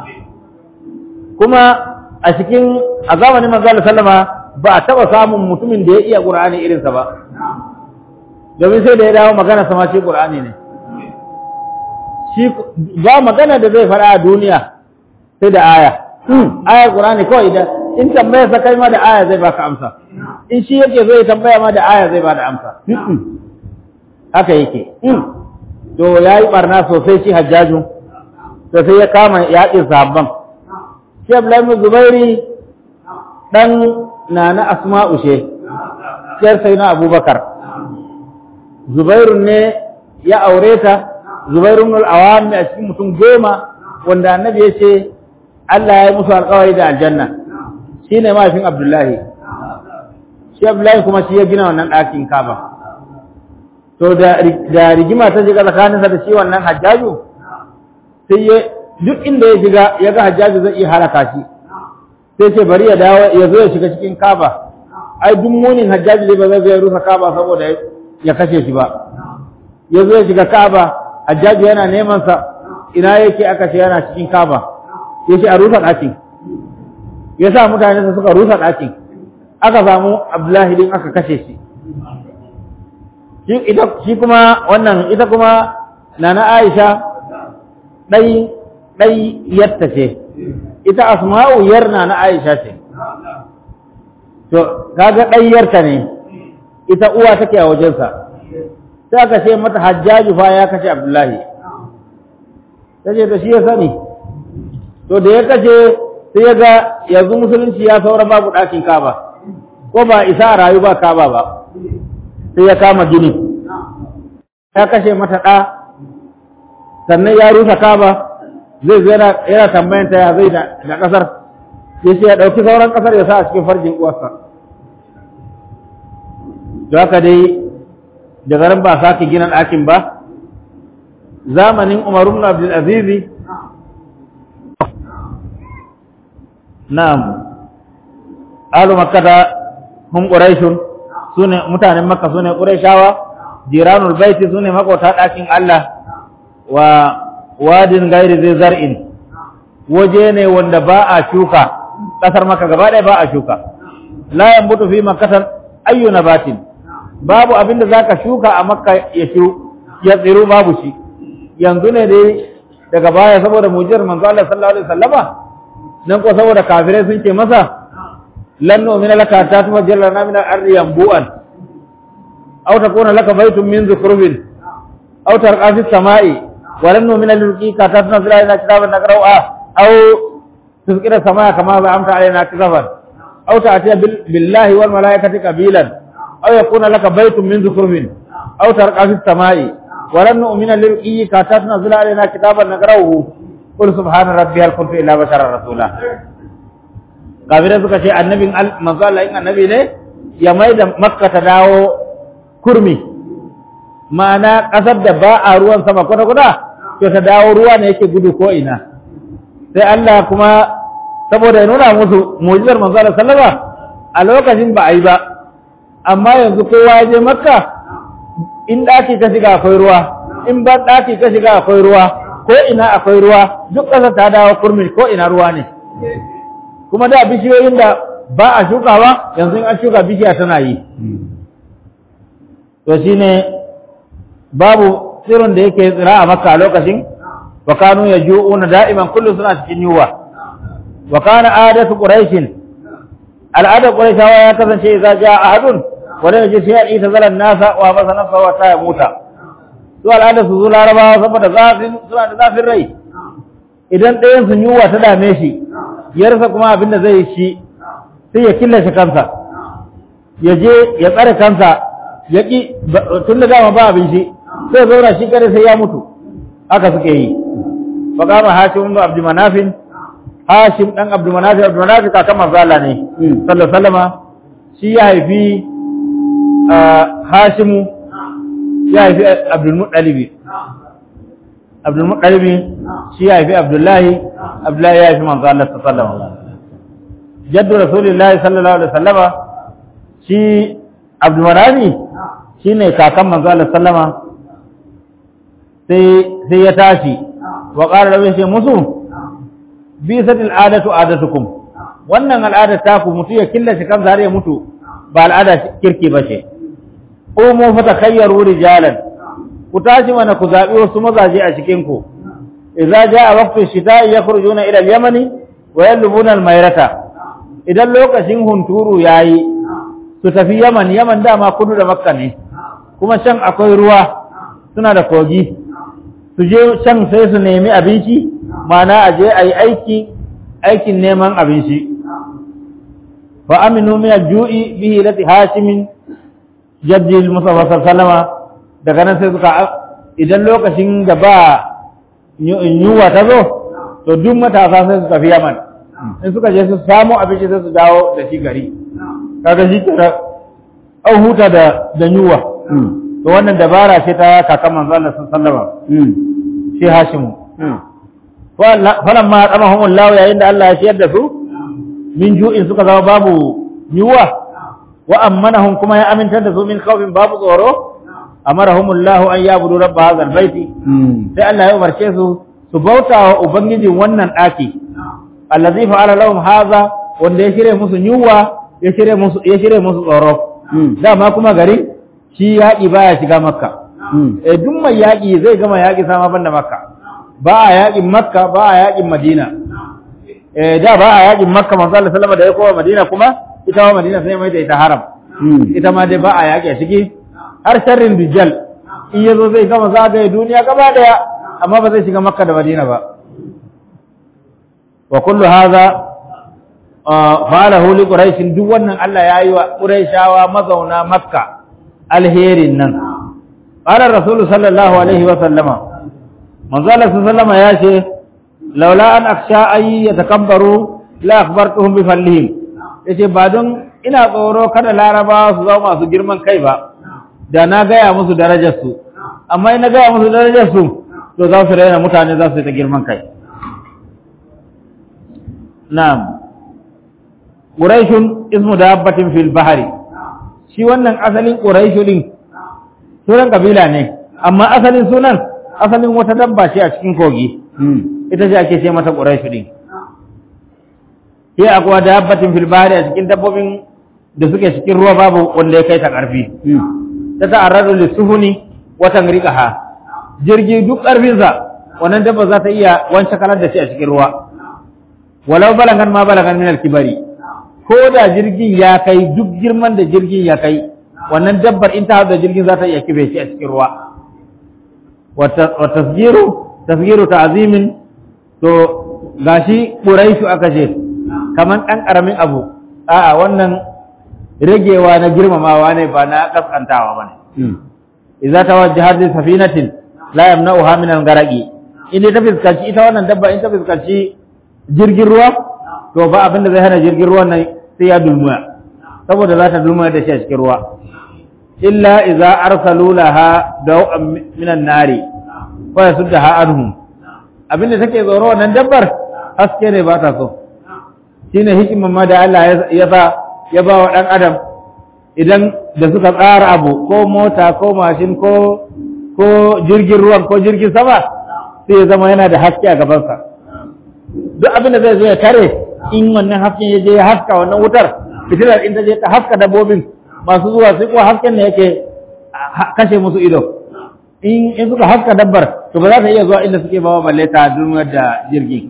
kuma a cikin a zamanin manzo sallama ba a taba samun mutumin da ya iya Qur'ani irinsa ba domin sai da ya dawo magana sama shi Qur'ani ne shi ba magana da zai fara a duniya sai da aya aya Qur'ani kawai da in tambaya sa kai ma da aya zai baka amsa in shi yake zai tambaya ma da aya zai bada amsa haka yake to yayi barna sosai shi Hajjaju to sai ya kama yaƙin sahabban shi Abdullahi ibn Zubairi ɗan na na asma'u ce ciyar sai na abubakar zubairun ne ya aure ta zubairun al'awami a cikin mutum goma wanda annabi ya ce Allah ya yi musu alkawari da aljanna shi ne mahaifin abdullahi shi abdullahi kuma shi ya gina wannan ɗakin kaba to da rigima ta shiga tsakaninsa da shi wannan hajjaju sai ya duk inda ya shiga ya ga hajjaju zai iya halaka shi sai ce bari ya dawo ya zo ya shiga cikin kaba ai duk munin hajjaju ne ba zai zai rusa kaba saboda ya kashe shi ba ya zo ya shiga kaba hajjaju yana neman sa ina yake aka ce yana cikin kaba ya ce a rusa ɗakin ya sa mutane suka rusa ɗakin aka samu abdullahi din aka kashe shi shi kuma wannan ita kuma nana aisha ɗai ɗai yatta ce ita asma'u yar nana aisha ce to kaga ɗai yarta ne ita uwa take a wajensa sai aka ce mata hajjaju fa ya kashe abdullahi ta ce to shi ya sani to da ya kashe sai ya ga yanzu musulunci ya saura babu ɗakin kaba ko ba isa a rayu ba kaba ba sai ya kama gini ya kashe mata ɗa sannan ya rusa kaba zai zo yana tambayan ta ya zai da ƙasar ya ce ya ɗauki sauran ƙasar ya sa a cikin farjin uwarsa da haka dai da garin ba sake gina ɗakin ba zamanin Umar ibn Abdul Aziz na'am alu makkata hum quraishun sune mutanen makka sune quraishawa jiranul baiti sune makota ɗakin Allah wa wadin gairi zai zar'in waje ne wanda ba a shuka ƙasar maka gaba ɗaya ba a shuka la yambutu fi makkatan ayyu nabatin babu abin da zaka shuka a makka ya shu ya tsiru babu shi yanzu ne dai daga baya saboda mujiyar manzo Allah sallallahu alaihi wasallama nan ko saboda kafirai sun ce masa lan nu'mina laka ta tufajjir lana min al-ardi yanbu'an aw takuna laka baytun min zukhrufin aw tarqa fi samai wa lan nu'mina lirqika ta tunzila lana kitaban naqra'u aw tuzkira samaa kama za'amta alaina kitaban aw ta'tiya billahi wal malaikati qabilan aw yakuna laka baytun min zukhrufin aw tarqa fi samai wa lan nu'mina lirqika ta tunzila alaina kitaban naqra'u qul subhana rabbiyal kuntu illa basharar rasula kafirai suka ce annabin manzo Allah in annabi ne ya mai da makka ta dawo kurmi ma'ana ƙasar da ba a ruwan sama kwata kwata to ta dawo ruwa ne yake gudu ko ina sai Allah kuma saboda ya nuna musu mu'jizar manzo Allah sallama a lokacin ba a yi ba amma yanzu kowa ya je makka in ɗaki ka shiga akwai ruwa in ban ɗaki ka shiga akwai ruwa ko ina akwai ruwa duk ƙasar ta dawo kurmi ko ina ruwa ne kuma da bishiyoyin da ba a shukawa yanzu in an shuka bishiya tana yi to shine babu tsirin da yake tsira a makka a lokacin wa kanu yaju'una da'iman kullu suna cikin yuwa wa kana adatu quraishin al'ada quraishawa ya kasance idza ja'a ahadun wa lam yaji shay'an itazala an-nasa wa masa nafsa wa ta muta su al'ada su zo larabawa saboda zafin suna da zafin rai idan ɗayan sun yuwa ta dame shi ya rasa kuma abin da zai shi sai ya killace kansa ya je ya tsare kansa ya ƙi tun da dama ba abin shi sai zauna shi kare sai ya mutu haka suke yi fa kama hashim ibn abdul manafin hashim dan abdul manafin abdul manafin kakan manzo Allah ne sallallahu alaihi wasallama shi ya haifi hashimu ya haifi abdul muttalib abdul muttalib shi ya haifi abdullahi abdullahi ya haifi manzo Allah sallallahu alaihi wasallam jaddu rasulillahi sallallahu alaihi wasallama shi abdul manafi shine kakan manzo Allah sallama sai sai ya tashi wa qala lahu sai musu bi sadil adatu adatukum wannan al'ada ta ku mutu ya killace kan zare ya mutu ba al'ada kirki ba ce umu fa takhayyaru rijalan ku tashi mana ku zabi wasu mazaje a cikin ku idza jaa waqtu shita'i yakhrujuna ila al-yamani wa yalbuna al-mayrata idan lokacin hunturu yayi su tafi yaman yaman dama kudu da makka ne kuma can akwai ruwa suna da kogi su je can sai su nemi abinci mana a je a yi aiki aikin neman abinci fa aminu min al-ju'i bihi lati hashimin jaddi al-mustafa sallallahu daga nan sai suka idan lokacin da ba yunwa ta zo to duk matasa sai su tafi yaman in suka je su samu abinci sai su dawo da shi gari kaga shi kira an huta da da yunwa to wannan dabara ce ta kakan manzo Allah sallallahu alaihi shi Hashimu falan ma tsamahum Allah yayin da Allah ya ciyar da su min ju'in suka zama babu yunwa wa ammanahum kuma ya amintar da su min khawfin babu tsoro amarahum Allah an yabudu rabb hadha albayti sai Allah ya umarce su su bauta wa ubangijin wannan daki allazi fa'ala lahum hadha wanda ya shirye musu yunwa ya shirye musu ya shirye musu tsoro dama kuma gari shi yaƙi baya shiga makka eh duk mai yaƙi zai gama yaƙi sama banda makka ba a yaƙin makka ba a yaƙin madina eh da ba a yaƙin makka manzo Allah sallama da ya kowa madina kuma ita wa madina sai mai da ita haram ita ma dai ba a yaƙi a ciki har sharrin dijjal in yazo zai gama zagaye duniya gaba daya amma ba zai shiga makka da madina ba wa kullu hadha falahu li quraish duk wannan Allah ya yi wa quraishawa mazauna makka alherin nan qala rasul sallallahu alaihi wa sallama manzo Allah sallama ya ce laula an aksha ay yatakabbaru la akhbartuhum bi fallihim yace ba don ina tsoro kada laraba su zama masu girman kai ba da na gaya musu darajar su amma ina gaya musu darajar su to za su raina mutane za su yi ta girman kai na'am Quraishun ismu dabbatin fil bahari shi wannan asalin Quraishu din sunan kabila ne amma asalin sunan asalin wata dabba ce a cikin kogi ita ce ake ce mata Quraishu din sai akwai dabbatin fil bahari a cikin dabbobin da suke cikin ruwa babu wanda ya kai ta karfi ta ta'arradu lisuhuni wa tanriqaha jirgi duk karfinsa wannan dabba za ta iya wancan kalar da shi a cikin ruwa walau balagan ma balagan min al-kibari ko da jirgin ya kai duk girman da jirgin ya kai wannan dabbar in ta da jirgin za ta iya kibe shi a cikin ruwa wa tasgiru tasgiru ta'zimin to gashi quraishu aka ce kaman dan karamin abu a'a wannan ragewa na girmamawa ne ba na kaskantawa bane idza tawajjahat li safinatin la yamna'uha min al-gharaqi in ta fiskanci ita wannan dabba in ta fiskanci jirgin ruwa to ba abin da zai hana jirgin ruwan nan sai ya dulmuya saboda za ta dulmuya da shi a cikin ruwa illa idza arsalu laha daw'an minan nari fa yasuddaha anhum abinda take tsoro wannan dabbar haske ne ba ta so shine hikiman ma da Allah ya ba ya ba wa dan adam idan da suka tsara abu ko mota ko mashin ko ko jirgin ruwan ko jirgin sama sai ya zama yana da haske a gabansa duk abin da zai zo ya tare in wannan hasken ya je ya haska wannan wutar fitilar in ta je ta haska dabbobin masu zuwa sai kuwa hasken ne yake kashe musu ido in in suka haska dabbar to ba za ta iya zuwa inda suke bawa balle ta duniyar da jirgi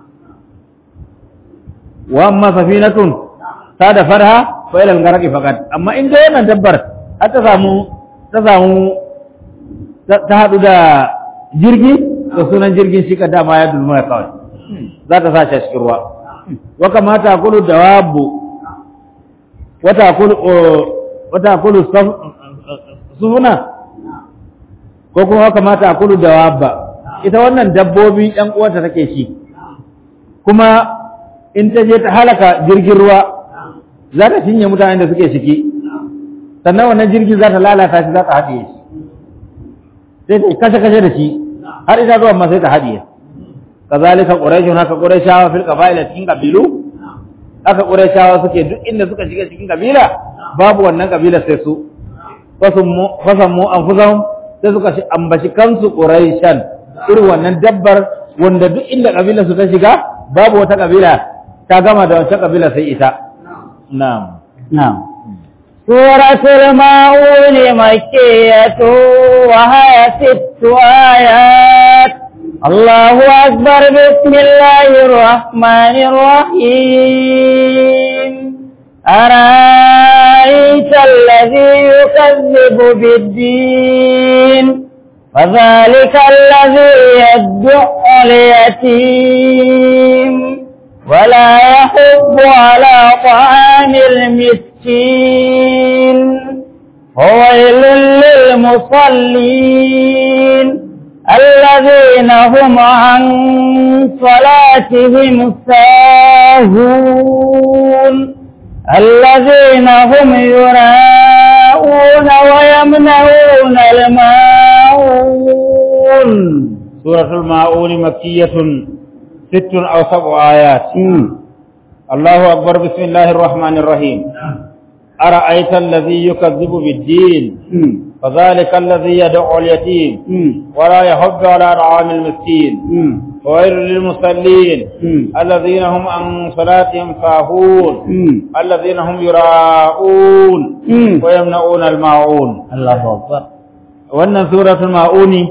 wa amma safinatun ta da farha fa ila al-gharqi faqat amma in dai wannan dabbar har ta samu ta samu ta hadu da jirgi to sunan jirgin shi ka dama ya dulmaya kawai za ta sa shi a cikin ruwa wa kamata kulu dawabu wata kulu wata kulu sufuna ko kuma kamata kulu dawabba ita wannan dabbobi ɗan uwanta take shi kuma in ta je ta halaka jirgin ruwa za ta cinye mutanen da suke ciki sannan wannan jirgin za ta lalata shi za ta haɗiye shi sai ta kashe-kashe da shi har ita zuwa ma sai ta haɗiye kazalika quraishun haka quraishawa fil qaba'il cikin kabilu haka quraishawa suke duk inda suka shiga cikin kabila babu wannan kabila sai su fasammu fasammu anfusahum sai suka ambaci kansu quraishan irin wannan dabbar wanda duk inda kabila su ta shiga babu wata kabila ta gama da wancan kabila sai ita na'am نعم سورة الماعون مكية وهي ست آيات الله أكبر بسم الله الرحمن الرحيم أرأيت الذي يكذب بالدين فذلك الذي يدع اليتيم ولا يحب على طعام المسكين وويل للمصلين الذين هم عن صلاتهم ساهون الذين هم يراءون ويمنعون الماعون سورة الماعون مكية ست أو سبع آيات الله أكبر بسم الله الرحمن الرحيم أرأيت الذي يكذب بالدين فذلك الذي يدعو اليتيم ولا يحب على طعام المسكين وويل للمصلين الذين هم عن صلاتهم ساهون الذين هم يراءون ويمنعون الماعون الله أكبر wannan suratul ma'uni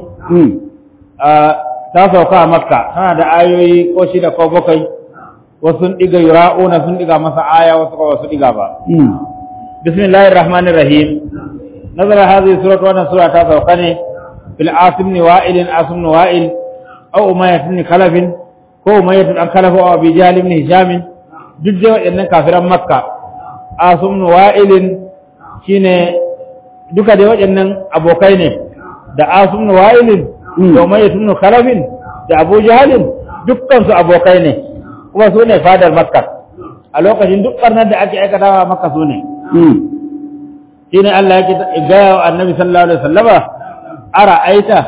ta sauka a makka tana da ayoyi ko shida ko bakwai wasu sun diga yura'una sun diga masa aya wasu ko wasu diga ba bismillahir rahmanir rahim nazara hadhihi suratu wannan sura ta sauka ne bil asim ni wa'il asim ni wa'il aw umayyah ni khalaf ko umayyah an khalaf aw abi jahl ibn hisham duk da waɗannan kafiran makka asim ni wa'il shine duka da waɗannan abokai ne da asim ni wa'il da umayyah ibn khalaf da abu jahl dukkan su abokai ne kuma su ne fadar makka a lokacin duk barnar da ake aikatawa makka su ne shine Allah yake gaya wa annabi sallallahu alaihi wasallama ara aita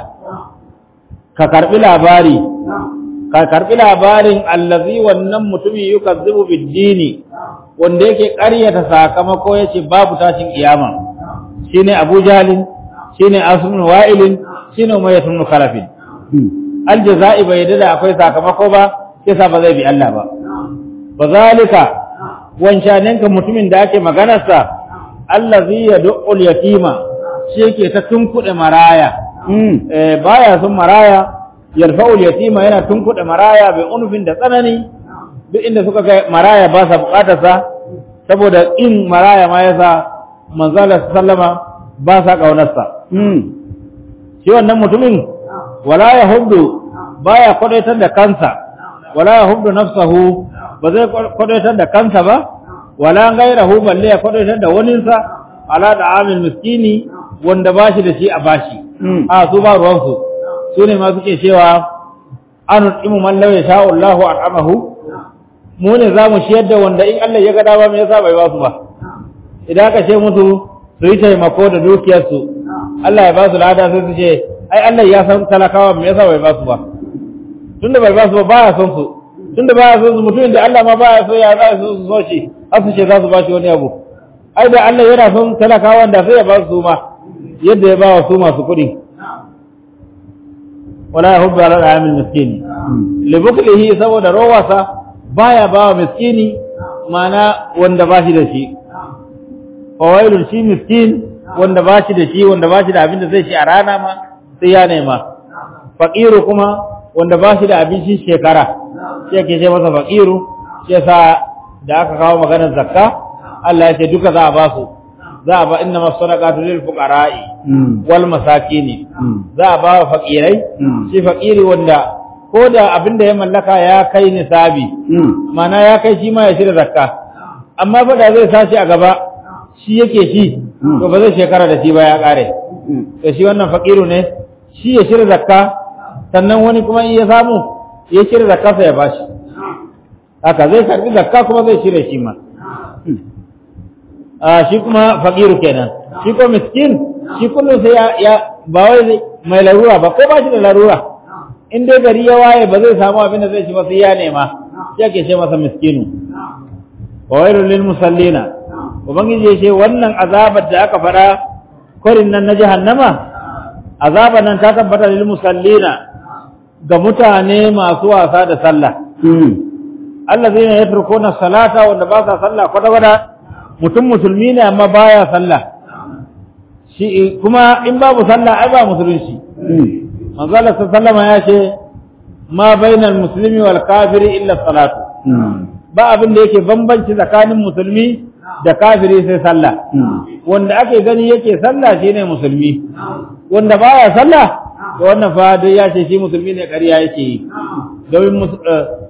ka karbi labari ka karbi labarin allazi wannan mutumin yukazzibu bid-dini wanda yake ƙaryata sakamako yace babu tashin kiyama shine Abu Jahl shine Asm Wa'il shine Umayyah ibn Khalaf aljaza'i bai da akwai sakamako ba kisa ba zai bi Allah ba bazalika wancaninka mutumin da ake maganarsa allazi yad'ul yatima shi yake ta tunkuɗe maraya eh baya son maraya yarfa'ul yatima yana tunkuɗe maraya bai unufin da tsanani duk inda suka ga maraya ba sa bukatar sa saboda in maraya ma yasa manzala sallama ba sa kaunar sa shi wannan mutumin wala yahuddu baya kwadaitar da kansa wala yahuddu nafsahu ba zai kwadaitar da kansa ba wala gairahu balle ya kwadaitar da waninsa ala da amil miskini wanda ba shi da shi a bashi a su ba ruwansu su ne ma suke cewa an imu man law yasha Allahu al'amahu mu ne za mu shiyar da wanda in Allah ya ga dama me yasa bai ba su ba idan aka ce musu su yi taimako da dukiyarsu Allah ya ba su lada sai su ce ai Allah ya san talakawa me yasa bai ba su ba tunda bai ba su ba baya son su tunda baya son su mutumin da Allah ma baya so ya za su so shi har su ce za su ba shi wani abu ai da Allah yana son talakawan da sai ya ba su ma yadda ya ba wa su masu kuɗi wala yahubbu ala al miskin li buklihi saboda rawasa baya ba wa miskini mana wanda ba shi da shi fawailun shi miskin wanda ba shi da shi wanda ba shi da abin da zai shi a rana ma sai ya nema faqiru kuma wanda ba shi da abincin shekara shi ake ce masa faqiru shi yasa da aka kawo maganar zakka Allah ya ce duka za a ba su za a ba inna masadaqatu lil fuqara'i wal masakin za a ba wa faqirai shi faqiri wanda ko da abin da ya mallaka ya kai nisabi mana ya kai shi ma ya shirya zakka amma fa da zai sashi a gaba shi yake shi to ba zai shekara da shi ba ya kare to shi wannan faqiru ne shi ya shirya zakka sannan wani kuma in ya samu ya shirya zakka sai ya bashi haka zai karbi zakka kuma zai shirya shi ma a shi kuma faqiru kenan shi ko miskin shi kullum sai ya, ya ba wai mai larura ba ko ba shi da larura in dai gari ya waye ba zai samu abin da zai ci ba sai ya nema shi ake ce masa miskinu wa wailul lil musallina ubangiji ya ce wannan azabar da aka fara kwarin nan na jahannama azabar nan ta tabbata lil musallina ga mutane masu wasa da sallah allazina yatrukuna salata wanda ba sa sallah kwata kwata mutum musulmi ne amma baya sallah shi kuma in babu sallah ai ba musulunci manzo Allah sallama ya ce ma bainal muslimi wal kafiri illa salatu ba abin da yake bambanci tsakanin musulmi da kafiri sai sallah wanda ake gani yake sallah shine musulmi wanda baya sallah to wannan fa dai ya ce shi musulmi ne ƙarya yake yi domin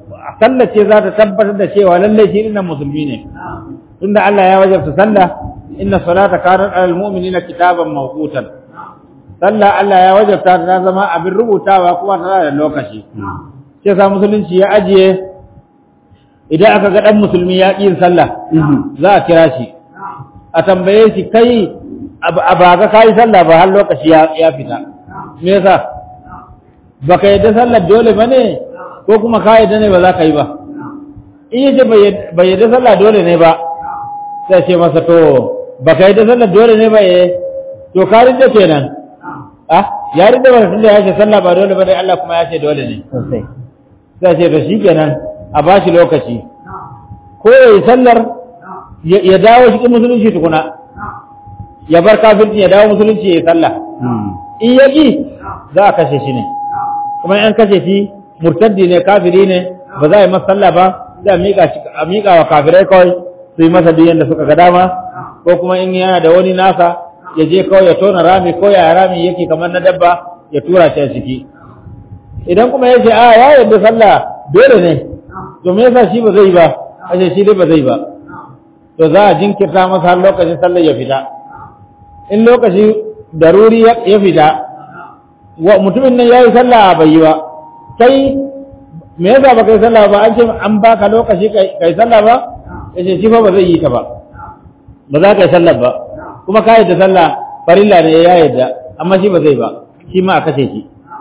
sallah ce za ta tabbatar da cewa lallai shi dinnan musulmi ne tunda Allah ya wajabta sallah inna salata kanat alal mu'minina kitaban mawqutan sallah Allah ya wajabta ta zama abin rubutawa kuma tana da lokaci sai sa musulunci ya ajiye idan aka ga dan musulmi ya ƙi yin sallah za a kira shi a tambaye shi kai a ba ga kai sallah ba har lokaci ya fita me yasa baka yadda sallar dole bane ko kuma ka yadda ne ba za ka yi ba in yace bai yadda sallah dole ne ba sai ce masa to baka yadda sallar dole ne ba eh to ka rinda kenan ah ya rinda ba tunda ya ce sallah ba dole ba dai Allah kuma ya ce dole ne sosai sai ce to shikenan a bashi lokaci ko yayi sallar ya dawo cikin musulunci tukuna ya bar kafirci ya dawo musulunci ya yi sallah in ya ƙi za a kashe shi ne kuma in kashe shi murtaddi ne kafiri ne ba za a yi masa sallah ba sai a miƙa wa kafirai kawai su yi masa duk yadda suka ga dama ko kuma in yana da wani nasa ya je kawai ya tona rami ko ya rami yake kamar na dabba ya tura shi a ciki idan kuma ya ce a ya yarda sallah dole ne to me yasa shi ba zai ba ashe shi dai ba zai ba to za a jinkirta masa har lokacin sallar ya fita in lokaci daruri ya fita wa mutumin nan yayi sallah bai yi ba kai me yasa ba kai sallah ba an ce an baka lokaci kai sallah ba yace shi fa ba zai yi ta ba ba za ka yi sallah ba kuma ka yadda sallah farilla ne ya yadda amma shi ba zai ba shi ma a kashe shi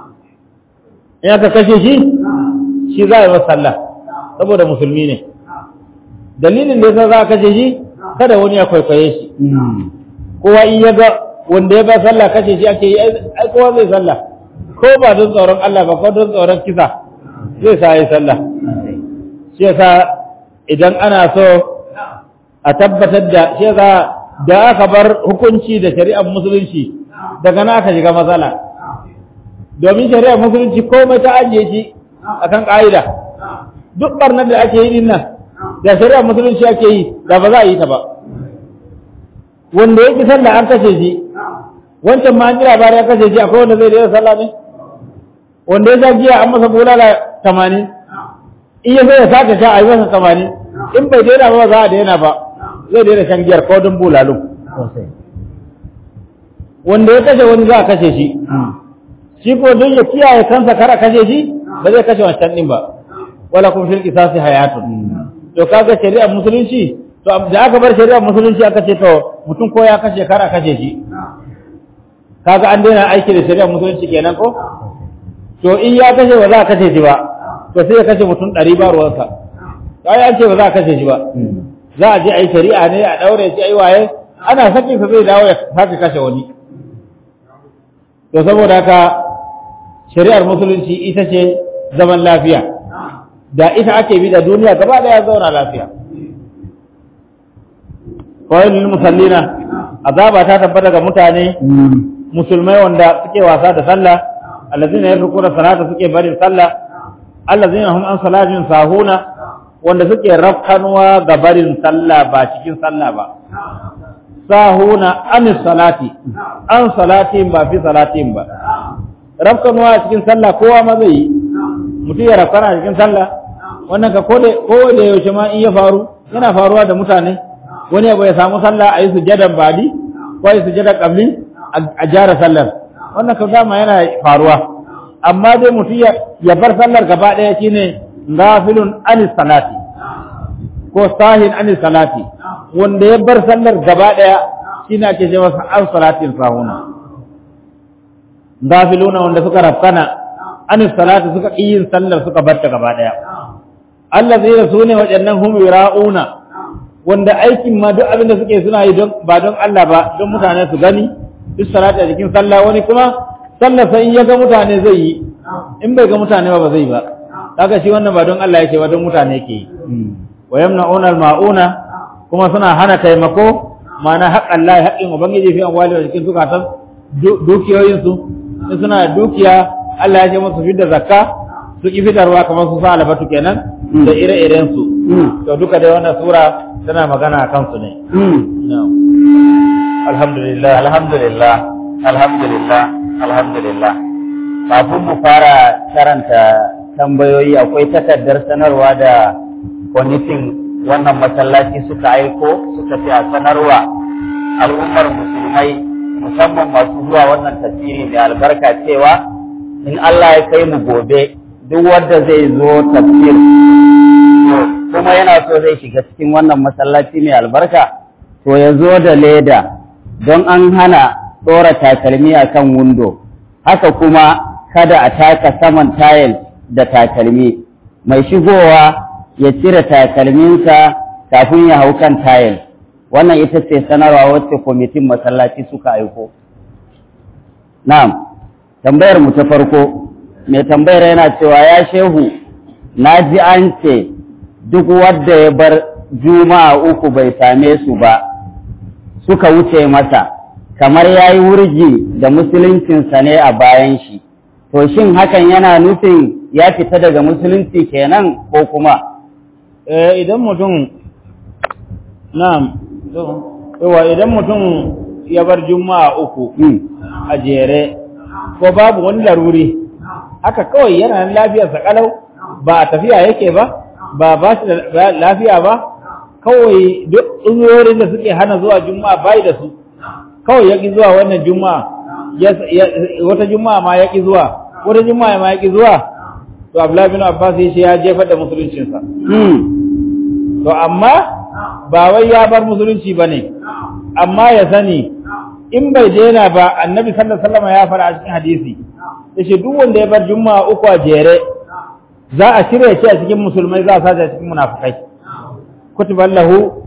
in aka kashe shi shi za a yi masa sallah saboda musulmi ne dalilin da yasa za a kashe shi kada wani ya kwaikwaye shi kowa in ya ga wanda ya ba sallah kashe shi ake yi ai kowa zai sallah ko ba don tsoron Allah ba ko don tsoron kisa zai sa yi sallah shi yasa idan ana so a tabbatar da shi yasa da aka bar hukunci da shari'ar musulunci daga na aka shiga matsala domin shari'ar musulunci komai ta ajiye shi akan ka'ida duk barnar da ake yi din nan da shari'ar musulunci ake yi da ba za a yi ta ba wanda yake sallah an kashe shi wancan ma an ji labari ya kashe shi akwai wanda zai daina sallah ne wanda ya sha giya an masa bulala tamanin in ya sai ya sake sha a yi masa tamanin in bai daina ba za a daina ba zai daina shan giyar ko don bulalun wanda ya kashe wani za a kashe shi shi ko don ya kiyaye kansa kar a kashe shi ba zai kashe wancan din ba wala kun fil qisasi hayatun to kaga shari'ar musulunci to da aka bar shari'ar musulunci aka ce to mutum ko ya kashe kar a kashe shi kaga an daina aiki da shari'ar musulunci kenan ko to in ya kashe ba za a kashe shi ba to sai ya kashe mutum ɗari ba ruwansa ai an ce ba za a kashe shi ba za a je a yi shari'a ne a ɗaure shi a yi waye ana sakin sa zai dawo ya sake kashe wani to saboda haka shari'ar musulunci ita ce zaman lafiya da ita ake bi da duniya gaba daya zauna lafiya kawai musallina azaba ta tabbata ga mutane musulmai wanda suke wasa da sallah allazina yarkuna salata suke barin sallah allazina hum an salatin sahuna wanda suke rafkanuwa ga barin sallah ba cikin sallah ba sahuna an salati an salatin ba fi salatin ba rafkanuwa cikin sallah kowa ma zai yi mutum ya rafkana cikin sallah wannan ka ko da yaushe ma in ya faru yana faruwa da mutane wani abu ya samu sallah a yi sujadan badi ko a yi sujadan kabli a jara sallar wannan ka dama yana faruwa amma dai mutum ya bar sallar gaba ɗaya shine gafilun anis salati ko sahin anis salati wanda ya bar sallar gaba ɗaya shine ake ce masa an salatin sahuna gafiluna wanda suka rafkana anis salati suka ƙi yin sallar suka bar ta gaba ɗaya allazina sune waɗannan hum yura'una wanda aikin ma duk abin da suke suna yi don ba don Allah ba don mutane su gani duk salati a cikin sallah wani kuma sallar sai in ya ga mutane zai yi in bai ga mutane ba ba zai ba kaga shi wannan ba don Allah yake ba don mutane yake yi wa yamna'una al-ma'una kuma suna hana taimako ma'ana haƙƙan Allah haƙƙin ubangiji fi amwali da cikin zukatan dukiyoyin su in suna da dukiya Allah ya ce musu fidda zakka su ki fitarwa kamar su sa albatu kenan da ire-iren su to duka dai wannan sura tana magana a kansu ne alhamdulillah alhamdulillah alhamdulillah alhamdulillah kafin mu fara karanta tambayoyi akwai takardar sanarwa da kwamitin wannan masallaci suka aiko suka ce a sanarwa al'ummar musulmai musamman masu zuwa wannan tafsiri mai albarka cewa in Allah ya kai mu gobe duk wanda zai zo tafsir kuma yana so zai shiga cikin wannan masallaci mai albarka to ya zo da leda don an hana ɗora takalmi a kan windo haka kuma kada a taka saman tayil da takalmi mai shigowa ya cire takalminsa kafin ya hau kan tayil wannan ita ce sanarwa wacce kwamitin masallaci suka aiko na'am tambayar mu ta farko mai tambayar yana cewa ya shehu na ji an ce duk wadda ya bar juma'a uku bai same su ba suka wuce masa kamar ya yi wurgi da musuluncinsa ne a bayan shi to shin hakan yana nufin ya fita daga musulunci kenan ko kuma eh idan mutum na'am yawa idan mutum ya bar juma'a uku Hmm. a jere ko babu wani laruri haka kawai yana nan lafiyarsa kalau ba a tafiya yake ba ba ba shi da lafiya ba kawai duk uzurorin da suke hana zuwa juma'a bai da su kawai ya ƙi zuwa wannan juma'a ya- ya- wata juma'a ma ya ƙi zuwa wata juma'a ma ya ƙi zuwa to Abdullahi bin Abbas ya ce ya jefar da musuluncinsa Hmm. to amma ba wai ya bar musulunci bane amma ya sani in bai daina ba annabi sallallahu alaihi wasallam ya fara a cikin hadisi yace duk wanda ya bar juma'a uku a jere za a cire shi a cikin musulmai za a sace a cikin munafikai kutiba lahu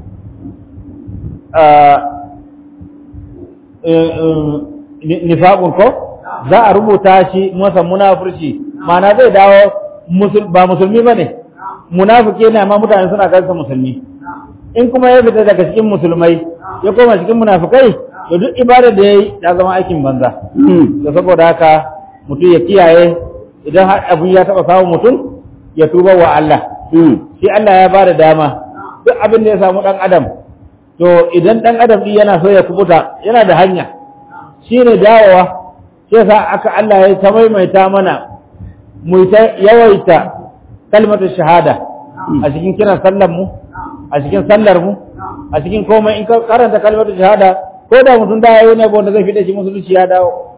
nifaqun ko za a rubuta shi masa munafurci ma'ana zai dawo musul ba musulmi bane munafiki ne amma mutane suna kansa musulmi in kuma ya fita daga cikin musulmai ya koma cikin munafikai to duk ibada da yayi ta zama aikin banza Hmm. to saboda haka mutum ya kiyaye idan har abun ya taba samun mutum ya tuba wa Allah Hmm. shi Allah ya bada dama duk abin da ya samu dan adam to idan dan adam din yana so ya kubuta yana da hanya shine dawowa sai sa aka Allah ya ta maimaita mana mu ta yawaita kalmatu shahada a cikin kiran sallar mu a cikin sallar mu a cikin komai in ka karanta kalmatu shahada ko da mutum da yayi ne wanda zai fide shi musulunci ya dawo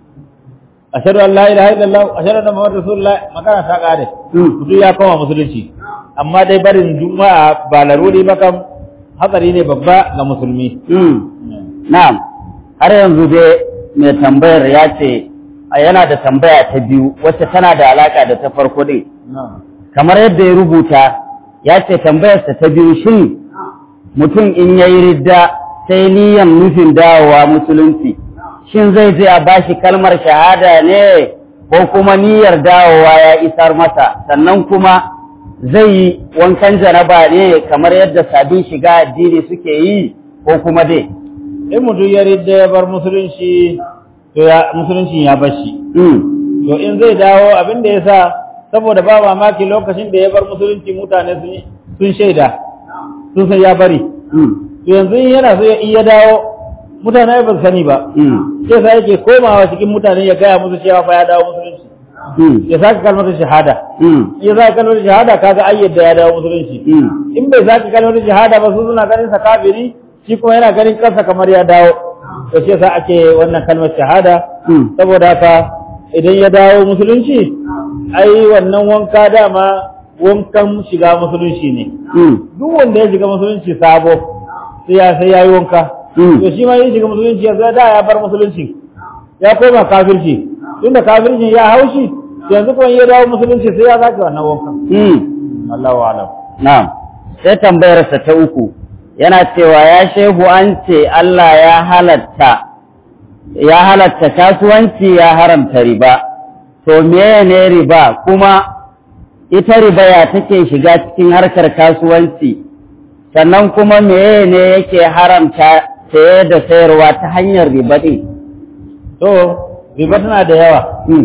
ashhadu an la ilaha illallah ashhadu anna muhammadar rasulullah magana ta kare Hmm. mutum ya koma musulunci amma dai barin juma'a ba laruri ba kam hatsari ne babba ga musulmi Hmm. Na'am, har yanzu dai mai tambayar ya ce a yana da tambaya ta biyu wacce tana da alaka da ta farko din. Kamar yadda ya rubuta ya ce tambayarsa ta biyu shin mutum in ya yi ridda sai niyan nufin dawowa musulunci. Shin zai je a bashi kalmar shahada ne ko kuma niyyar dawowa ya isar masa sannan kuma zai yi wankan janaba ne kamar yadda sabin shiga addini suke yi ko kuma dai. in mutum ya ridda ya bar musulunci to ya musulunci ya bar shi Mm. to in zai dawo abin da ya sa saboda ba mamaki lokacin da ya bar musulunci mutane sun sun shaida sun san ya bari Mm. to yanzu in yana so ya iya dawo mutane ba su sani ba Mm. sai sa yake komawa cikin mutane ya gaya musu cewa fa ya dawo musulunci Mm. ya sake kalmar shahada Mm. in ya sake kalmar shahada kaga ai yadda ya dawo musulunci Mm. in bai sake kalmar shahada ba su suna ganin sa kafiri shi kuma yana ganin kansa kamar ya dawo to shi yasa ake wannan kalmar shahada Mm. saboda haka idan ya dawo musulunci ai wannan wanka dama wankan shiga musulunci ne Mm. duk wanda ya shiga musulunci sabo sai ya sai yayi wanka Mm. to shi ma ya shiga musulunci ya da ya bar musulunci ya koma kafirci tunda kafirci ya haushi yanzu kuma ya dawo musulunci sai ya zaki wannan wankan Mm. Allahu a'lam Na'am. Sai tambayarsa ta uku yana cewa ya shehu an ce Allah ya halatta ya halatta kasuwanci ya haramta riba. To meye ne riba kuma ita riba ya take shiga cikin harkar kasuwanci sannan kuma meye ne yake haramta saye da sayarwa ta hanyar riba ɗin. to riba tana da yawa Mm.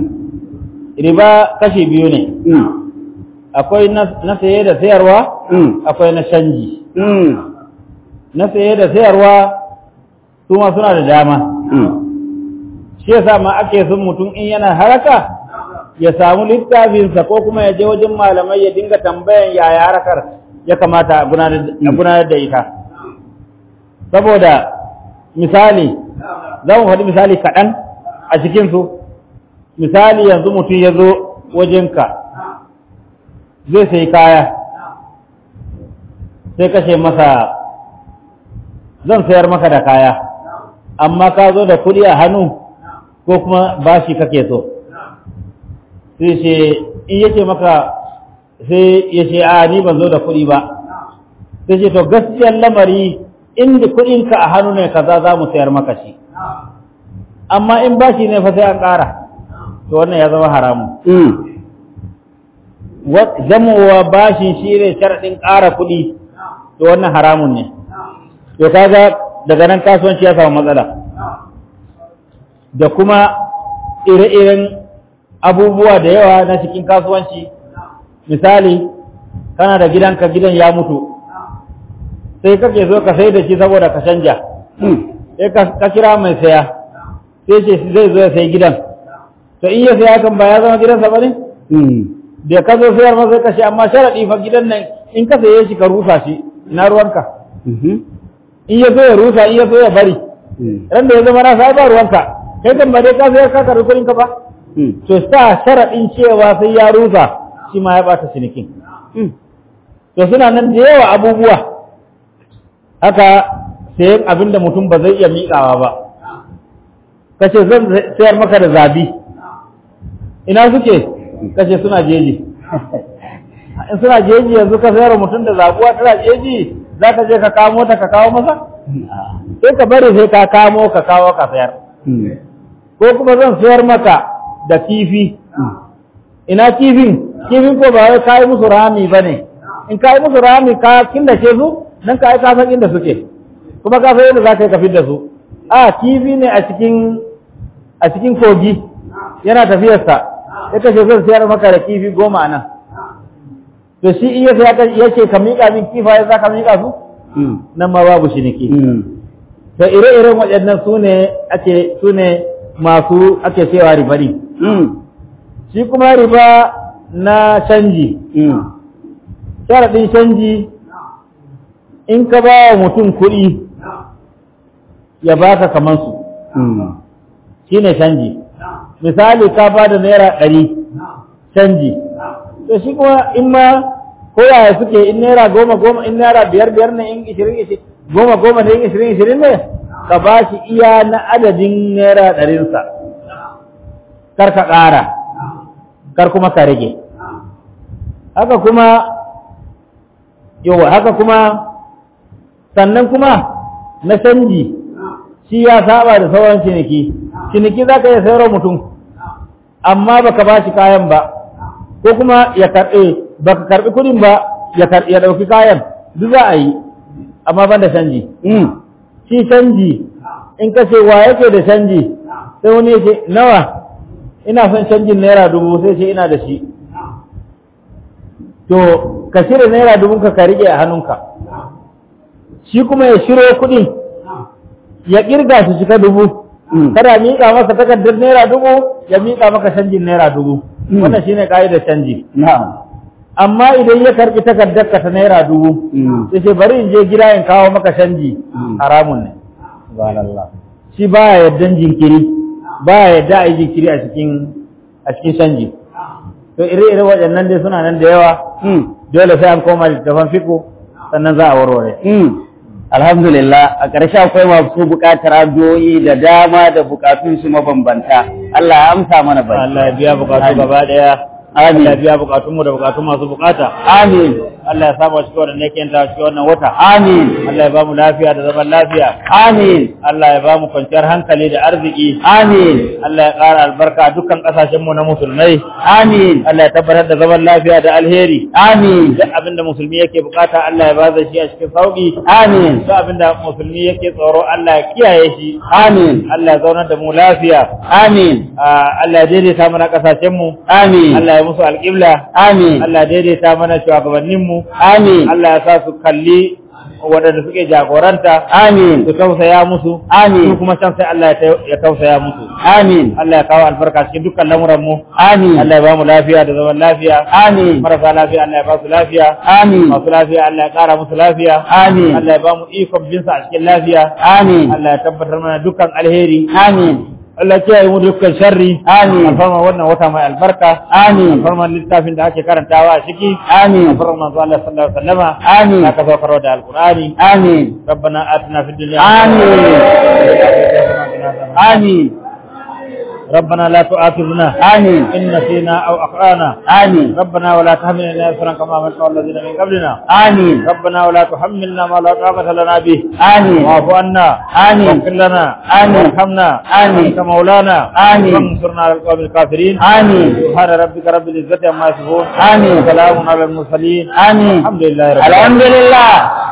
riba kashi biyu ne Mm. akwai na na saye da sayarwa Mm. akwai na canji Mm. na saye da sayarwa su ma suna da dama Mm. shi yasa ma ake son mutum in yana haraka ya samu littafinsa ko kuma ya je wajen malamai ya dinga tambayan yaya harkar ya kamata a gudanar da ita saboda misali za mu faɗi misali kaɗan a cikinsu misali yanzu mutum ya zo wajenka zai sai kaya sai kashe masa zan sayar maka da kaya amma ka zo da kuɗi a hannu ko kuma bashi kake so sai ce in yake maka sai ya ce a ni ban zo da kuɗi ba sai ce to gaskiyar lamari inda kuɗinka a hannu ne kaza za mu sayar maka shi amma in bashi ne fa sai an ƙara to wannan ya zama haramun zamowa bashin shi ne sharaɗin ƙara kuɗi to wannan haramun ne to kaga daga nan kasuwanci ya samu matsala da kuma ire-iren abubuwa da yawa na cikin kasuwanci misali kana da gidanka gidan ya mutu sai kake zo ka sai da shi saboda ka canja sai ka kira mai saya sai ce zai zo ya sai gidan to in ya saya kan ba ya zama gidansa ba ne da ka zo sayar masa kashe amma sharaɗi fa gidan nan in ka saye shi ka rusa shi ina ruwanka in ya so ya rusa in ya so ya bari ran da ya zama na sai ba ruwanka kai kan ba dai ka sayar ka karbi kuɗin ka ba to sa sharaɗin cewa sai ya rusa shi ma ya bata cinikin to suna nan da yawa abubuwa haka sayan abin da mutum ba zai iya miƙawa ba kace zan sayar maka da zabi ina suke kace suna jeji in suna jeji yanzu ka sayar mutum da zabuwa tana jeji za ka je ka kamo ta ka kawo masa sai ka bari sai ka kamo ka kawo ka sayar ko kuma zan sayar maka da kifi ina kifin kifin ko ba wai kayi musu rami ba ne in kayi musu rami ka killace su nan ka yi ka san inda suke kuma ka san yadda za ka yi ka da su a kifi ne a cikin a cikin kogi yana tafiyarsa ya kashe zan sayar maka da kifi goma nan to shi iya sai ya ce ka miƙa min kifaye za ka miƙa su nan ma babu shiniki to ire-iren waɗannan su ne ake su ne masu ake cewa riba ne shi kuma riba na canji sharaɗin canji in ka ba wa mutum kuɗi ya baka kamar su shi ne canji misali ka ba da naira ɗari canji to shi kuma in ma koyaya suke in naira goma goma in naira biyar biyar ne in ishirin ishirin goma goma ne in ishirin ishirin ne ka ba shi iya na adadin naira ɗarinsa kar ka ƙara kar kuma ka rage haka kuma yawa haka kuma sannan kuma na canji shi ya saba da sauran ciniki ciniki za ka iya sayarwa mutum amma baka ba shi kayan ba ko kuma ya karɓe baka karɓi kuɗin ba ya ya ɗauki kayan duk za a yi amma ban da canji shi canji in ka ce wa yake da canji sai wani yake nawa ina son canjin naira dubu sai ce ina da shi to ka shirya naira dubun ka ka rike a hannunka shi kuma ya shiro kuɗin ya kirga su cika dubu kada miƙa masa takardar naira dubu ya miƙa maka canjin naira dubu wannan shine ka'idar canji amma idan ya karbi takardar ka ta naira dubu sai ce bari in je gida in kawo maka canji haramun ne shi baya yaddan jinkiri baya yadda a yi jinkiri a cikin a cikin canji to ire-ire waɗannan dai suna nan da yawa dole sai an koma littafan fiko sannan za a warware Alhamdulillah a ƙarshe akwai masu buƙatar addu'o'i da dama da buƙatun su mabambanta. Allah ya amsa mana bai. Allah ya biya bukatu gaba daya Amin. Allah ya biya bukatunmu da bukatun masu bukata Amin. Allah ya samu cikin wannan yake yanta cikin wannan wata Amin. Allah ya ba mu lafiya da zaman lafiya Amin. Allah ya ba mu kwanciyar hankali da arziki Amin. Allah ya ƙara albarka a dukkan ƙasashenmu na musulmai Amin. Allah ya tabbatar da zaman lafiya da alheri Amin. duk abinda musulmi yake bukata Allah ya ba da shi a cikin sauki Amin. duk abinda musulmi yake tsoro Allah ya kiyaye shi Amin. Allah ya zaunar da mu lafiya Amin. Ah, Allah ya daidaita mana ƙasashenmu Amin. Allah ya musu alƙibla Amin. Allah ya daidaita mana shugabanninmu Amin. Allah ya sa su kalli waɗanda suke jagoranta amin su tausaya musu Amin. su kuma can sai Allah ya ta- ya tausaya musu amin Allah ya kawo albarka cikin dukkan lamuran mu amin Allah ya ba mu lafiya da zaman lafiya amin marasa lafiya Allah ya ba su lafiya amin masu lafiya Allah ya ƙara musu lafiya amin Allah ya ba mu ikon binsa a cikin lafiya amin Allah ya tabbatar mana dukkan alheri amin Allah ya kiyaye mu dukkan sharri Amin. alfarma wannan wata mai albarka amin alfarma littafin da ake karantawa a ciki amin alfarma manzo Allah sallallahu alaihi wasallama Amin. da ka saukar da alqur'ani amin ربنا آتنا في الدنيا آمين. حسنة amin ربنا لا تؤاخذنا amin إن نسينا أو أخطأنا amin ربنا ولا تحملنا إصرا كما حملته الذين من قبلنا amin ربنا ولا تحملنا ما لا طاقة لنا به amin واعف عنا آمين. واغفر لنا آمين. وارحمنا آمين. أنت مولانا آمين. وانصرنا على القوم الكافرين آمين. سبحان ربك رب العزة عما يصفون آمين. وسلام على المرسلين آمين الحمد لله رب العالمين alhamdulillah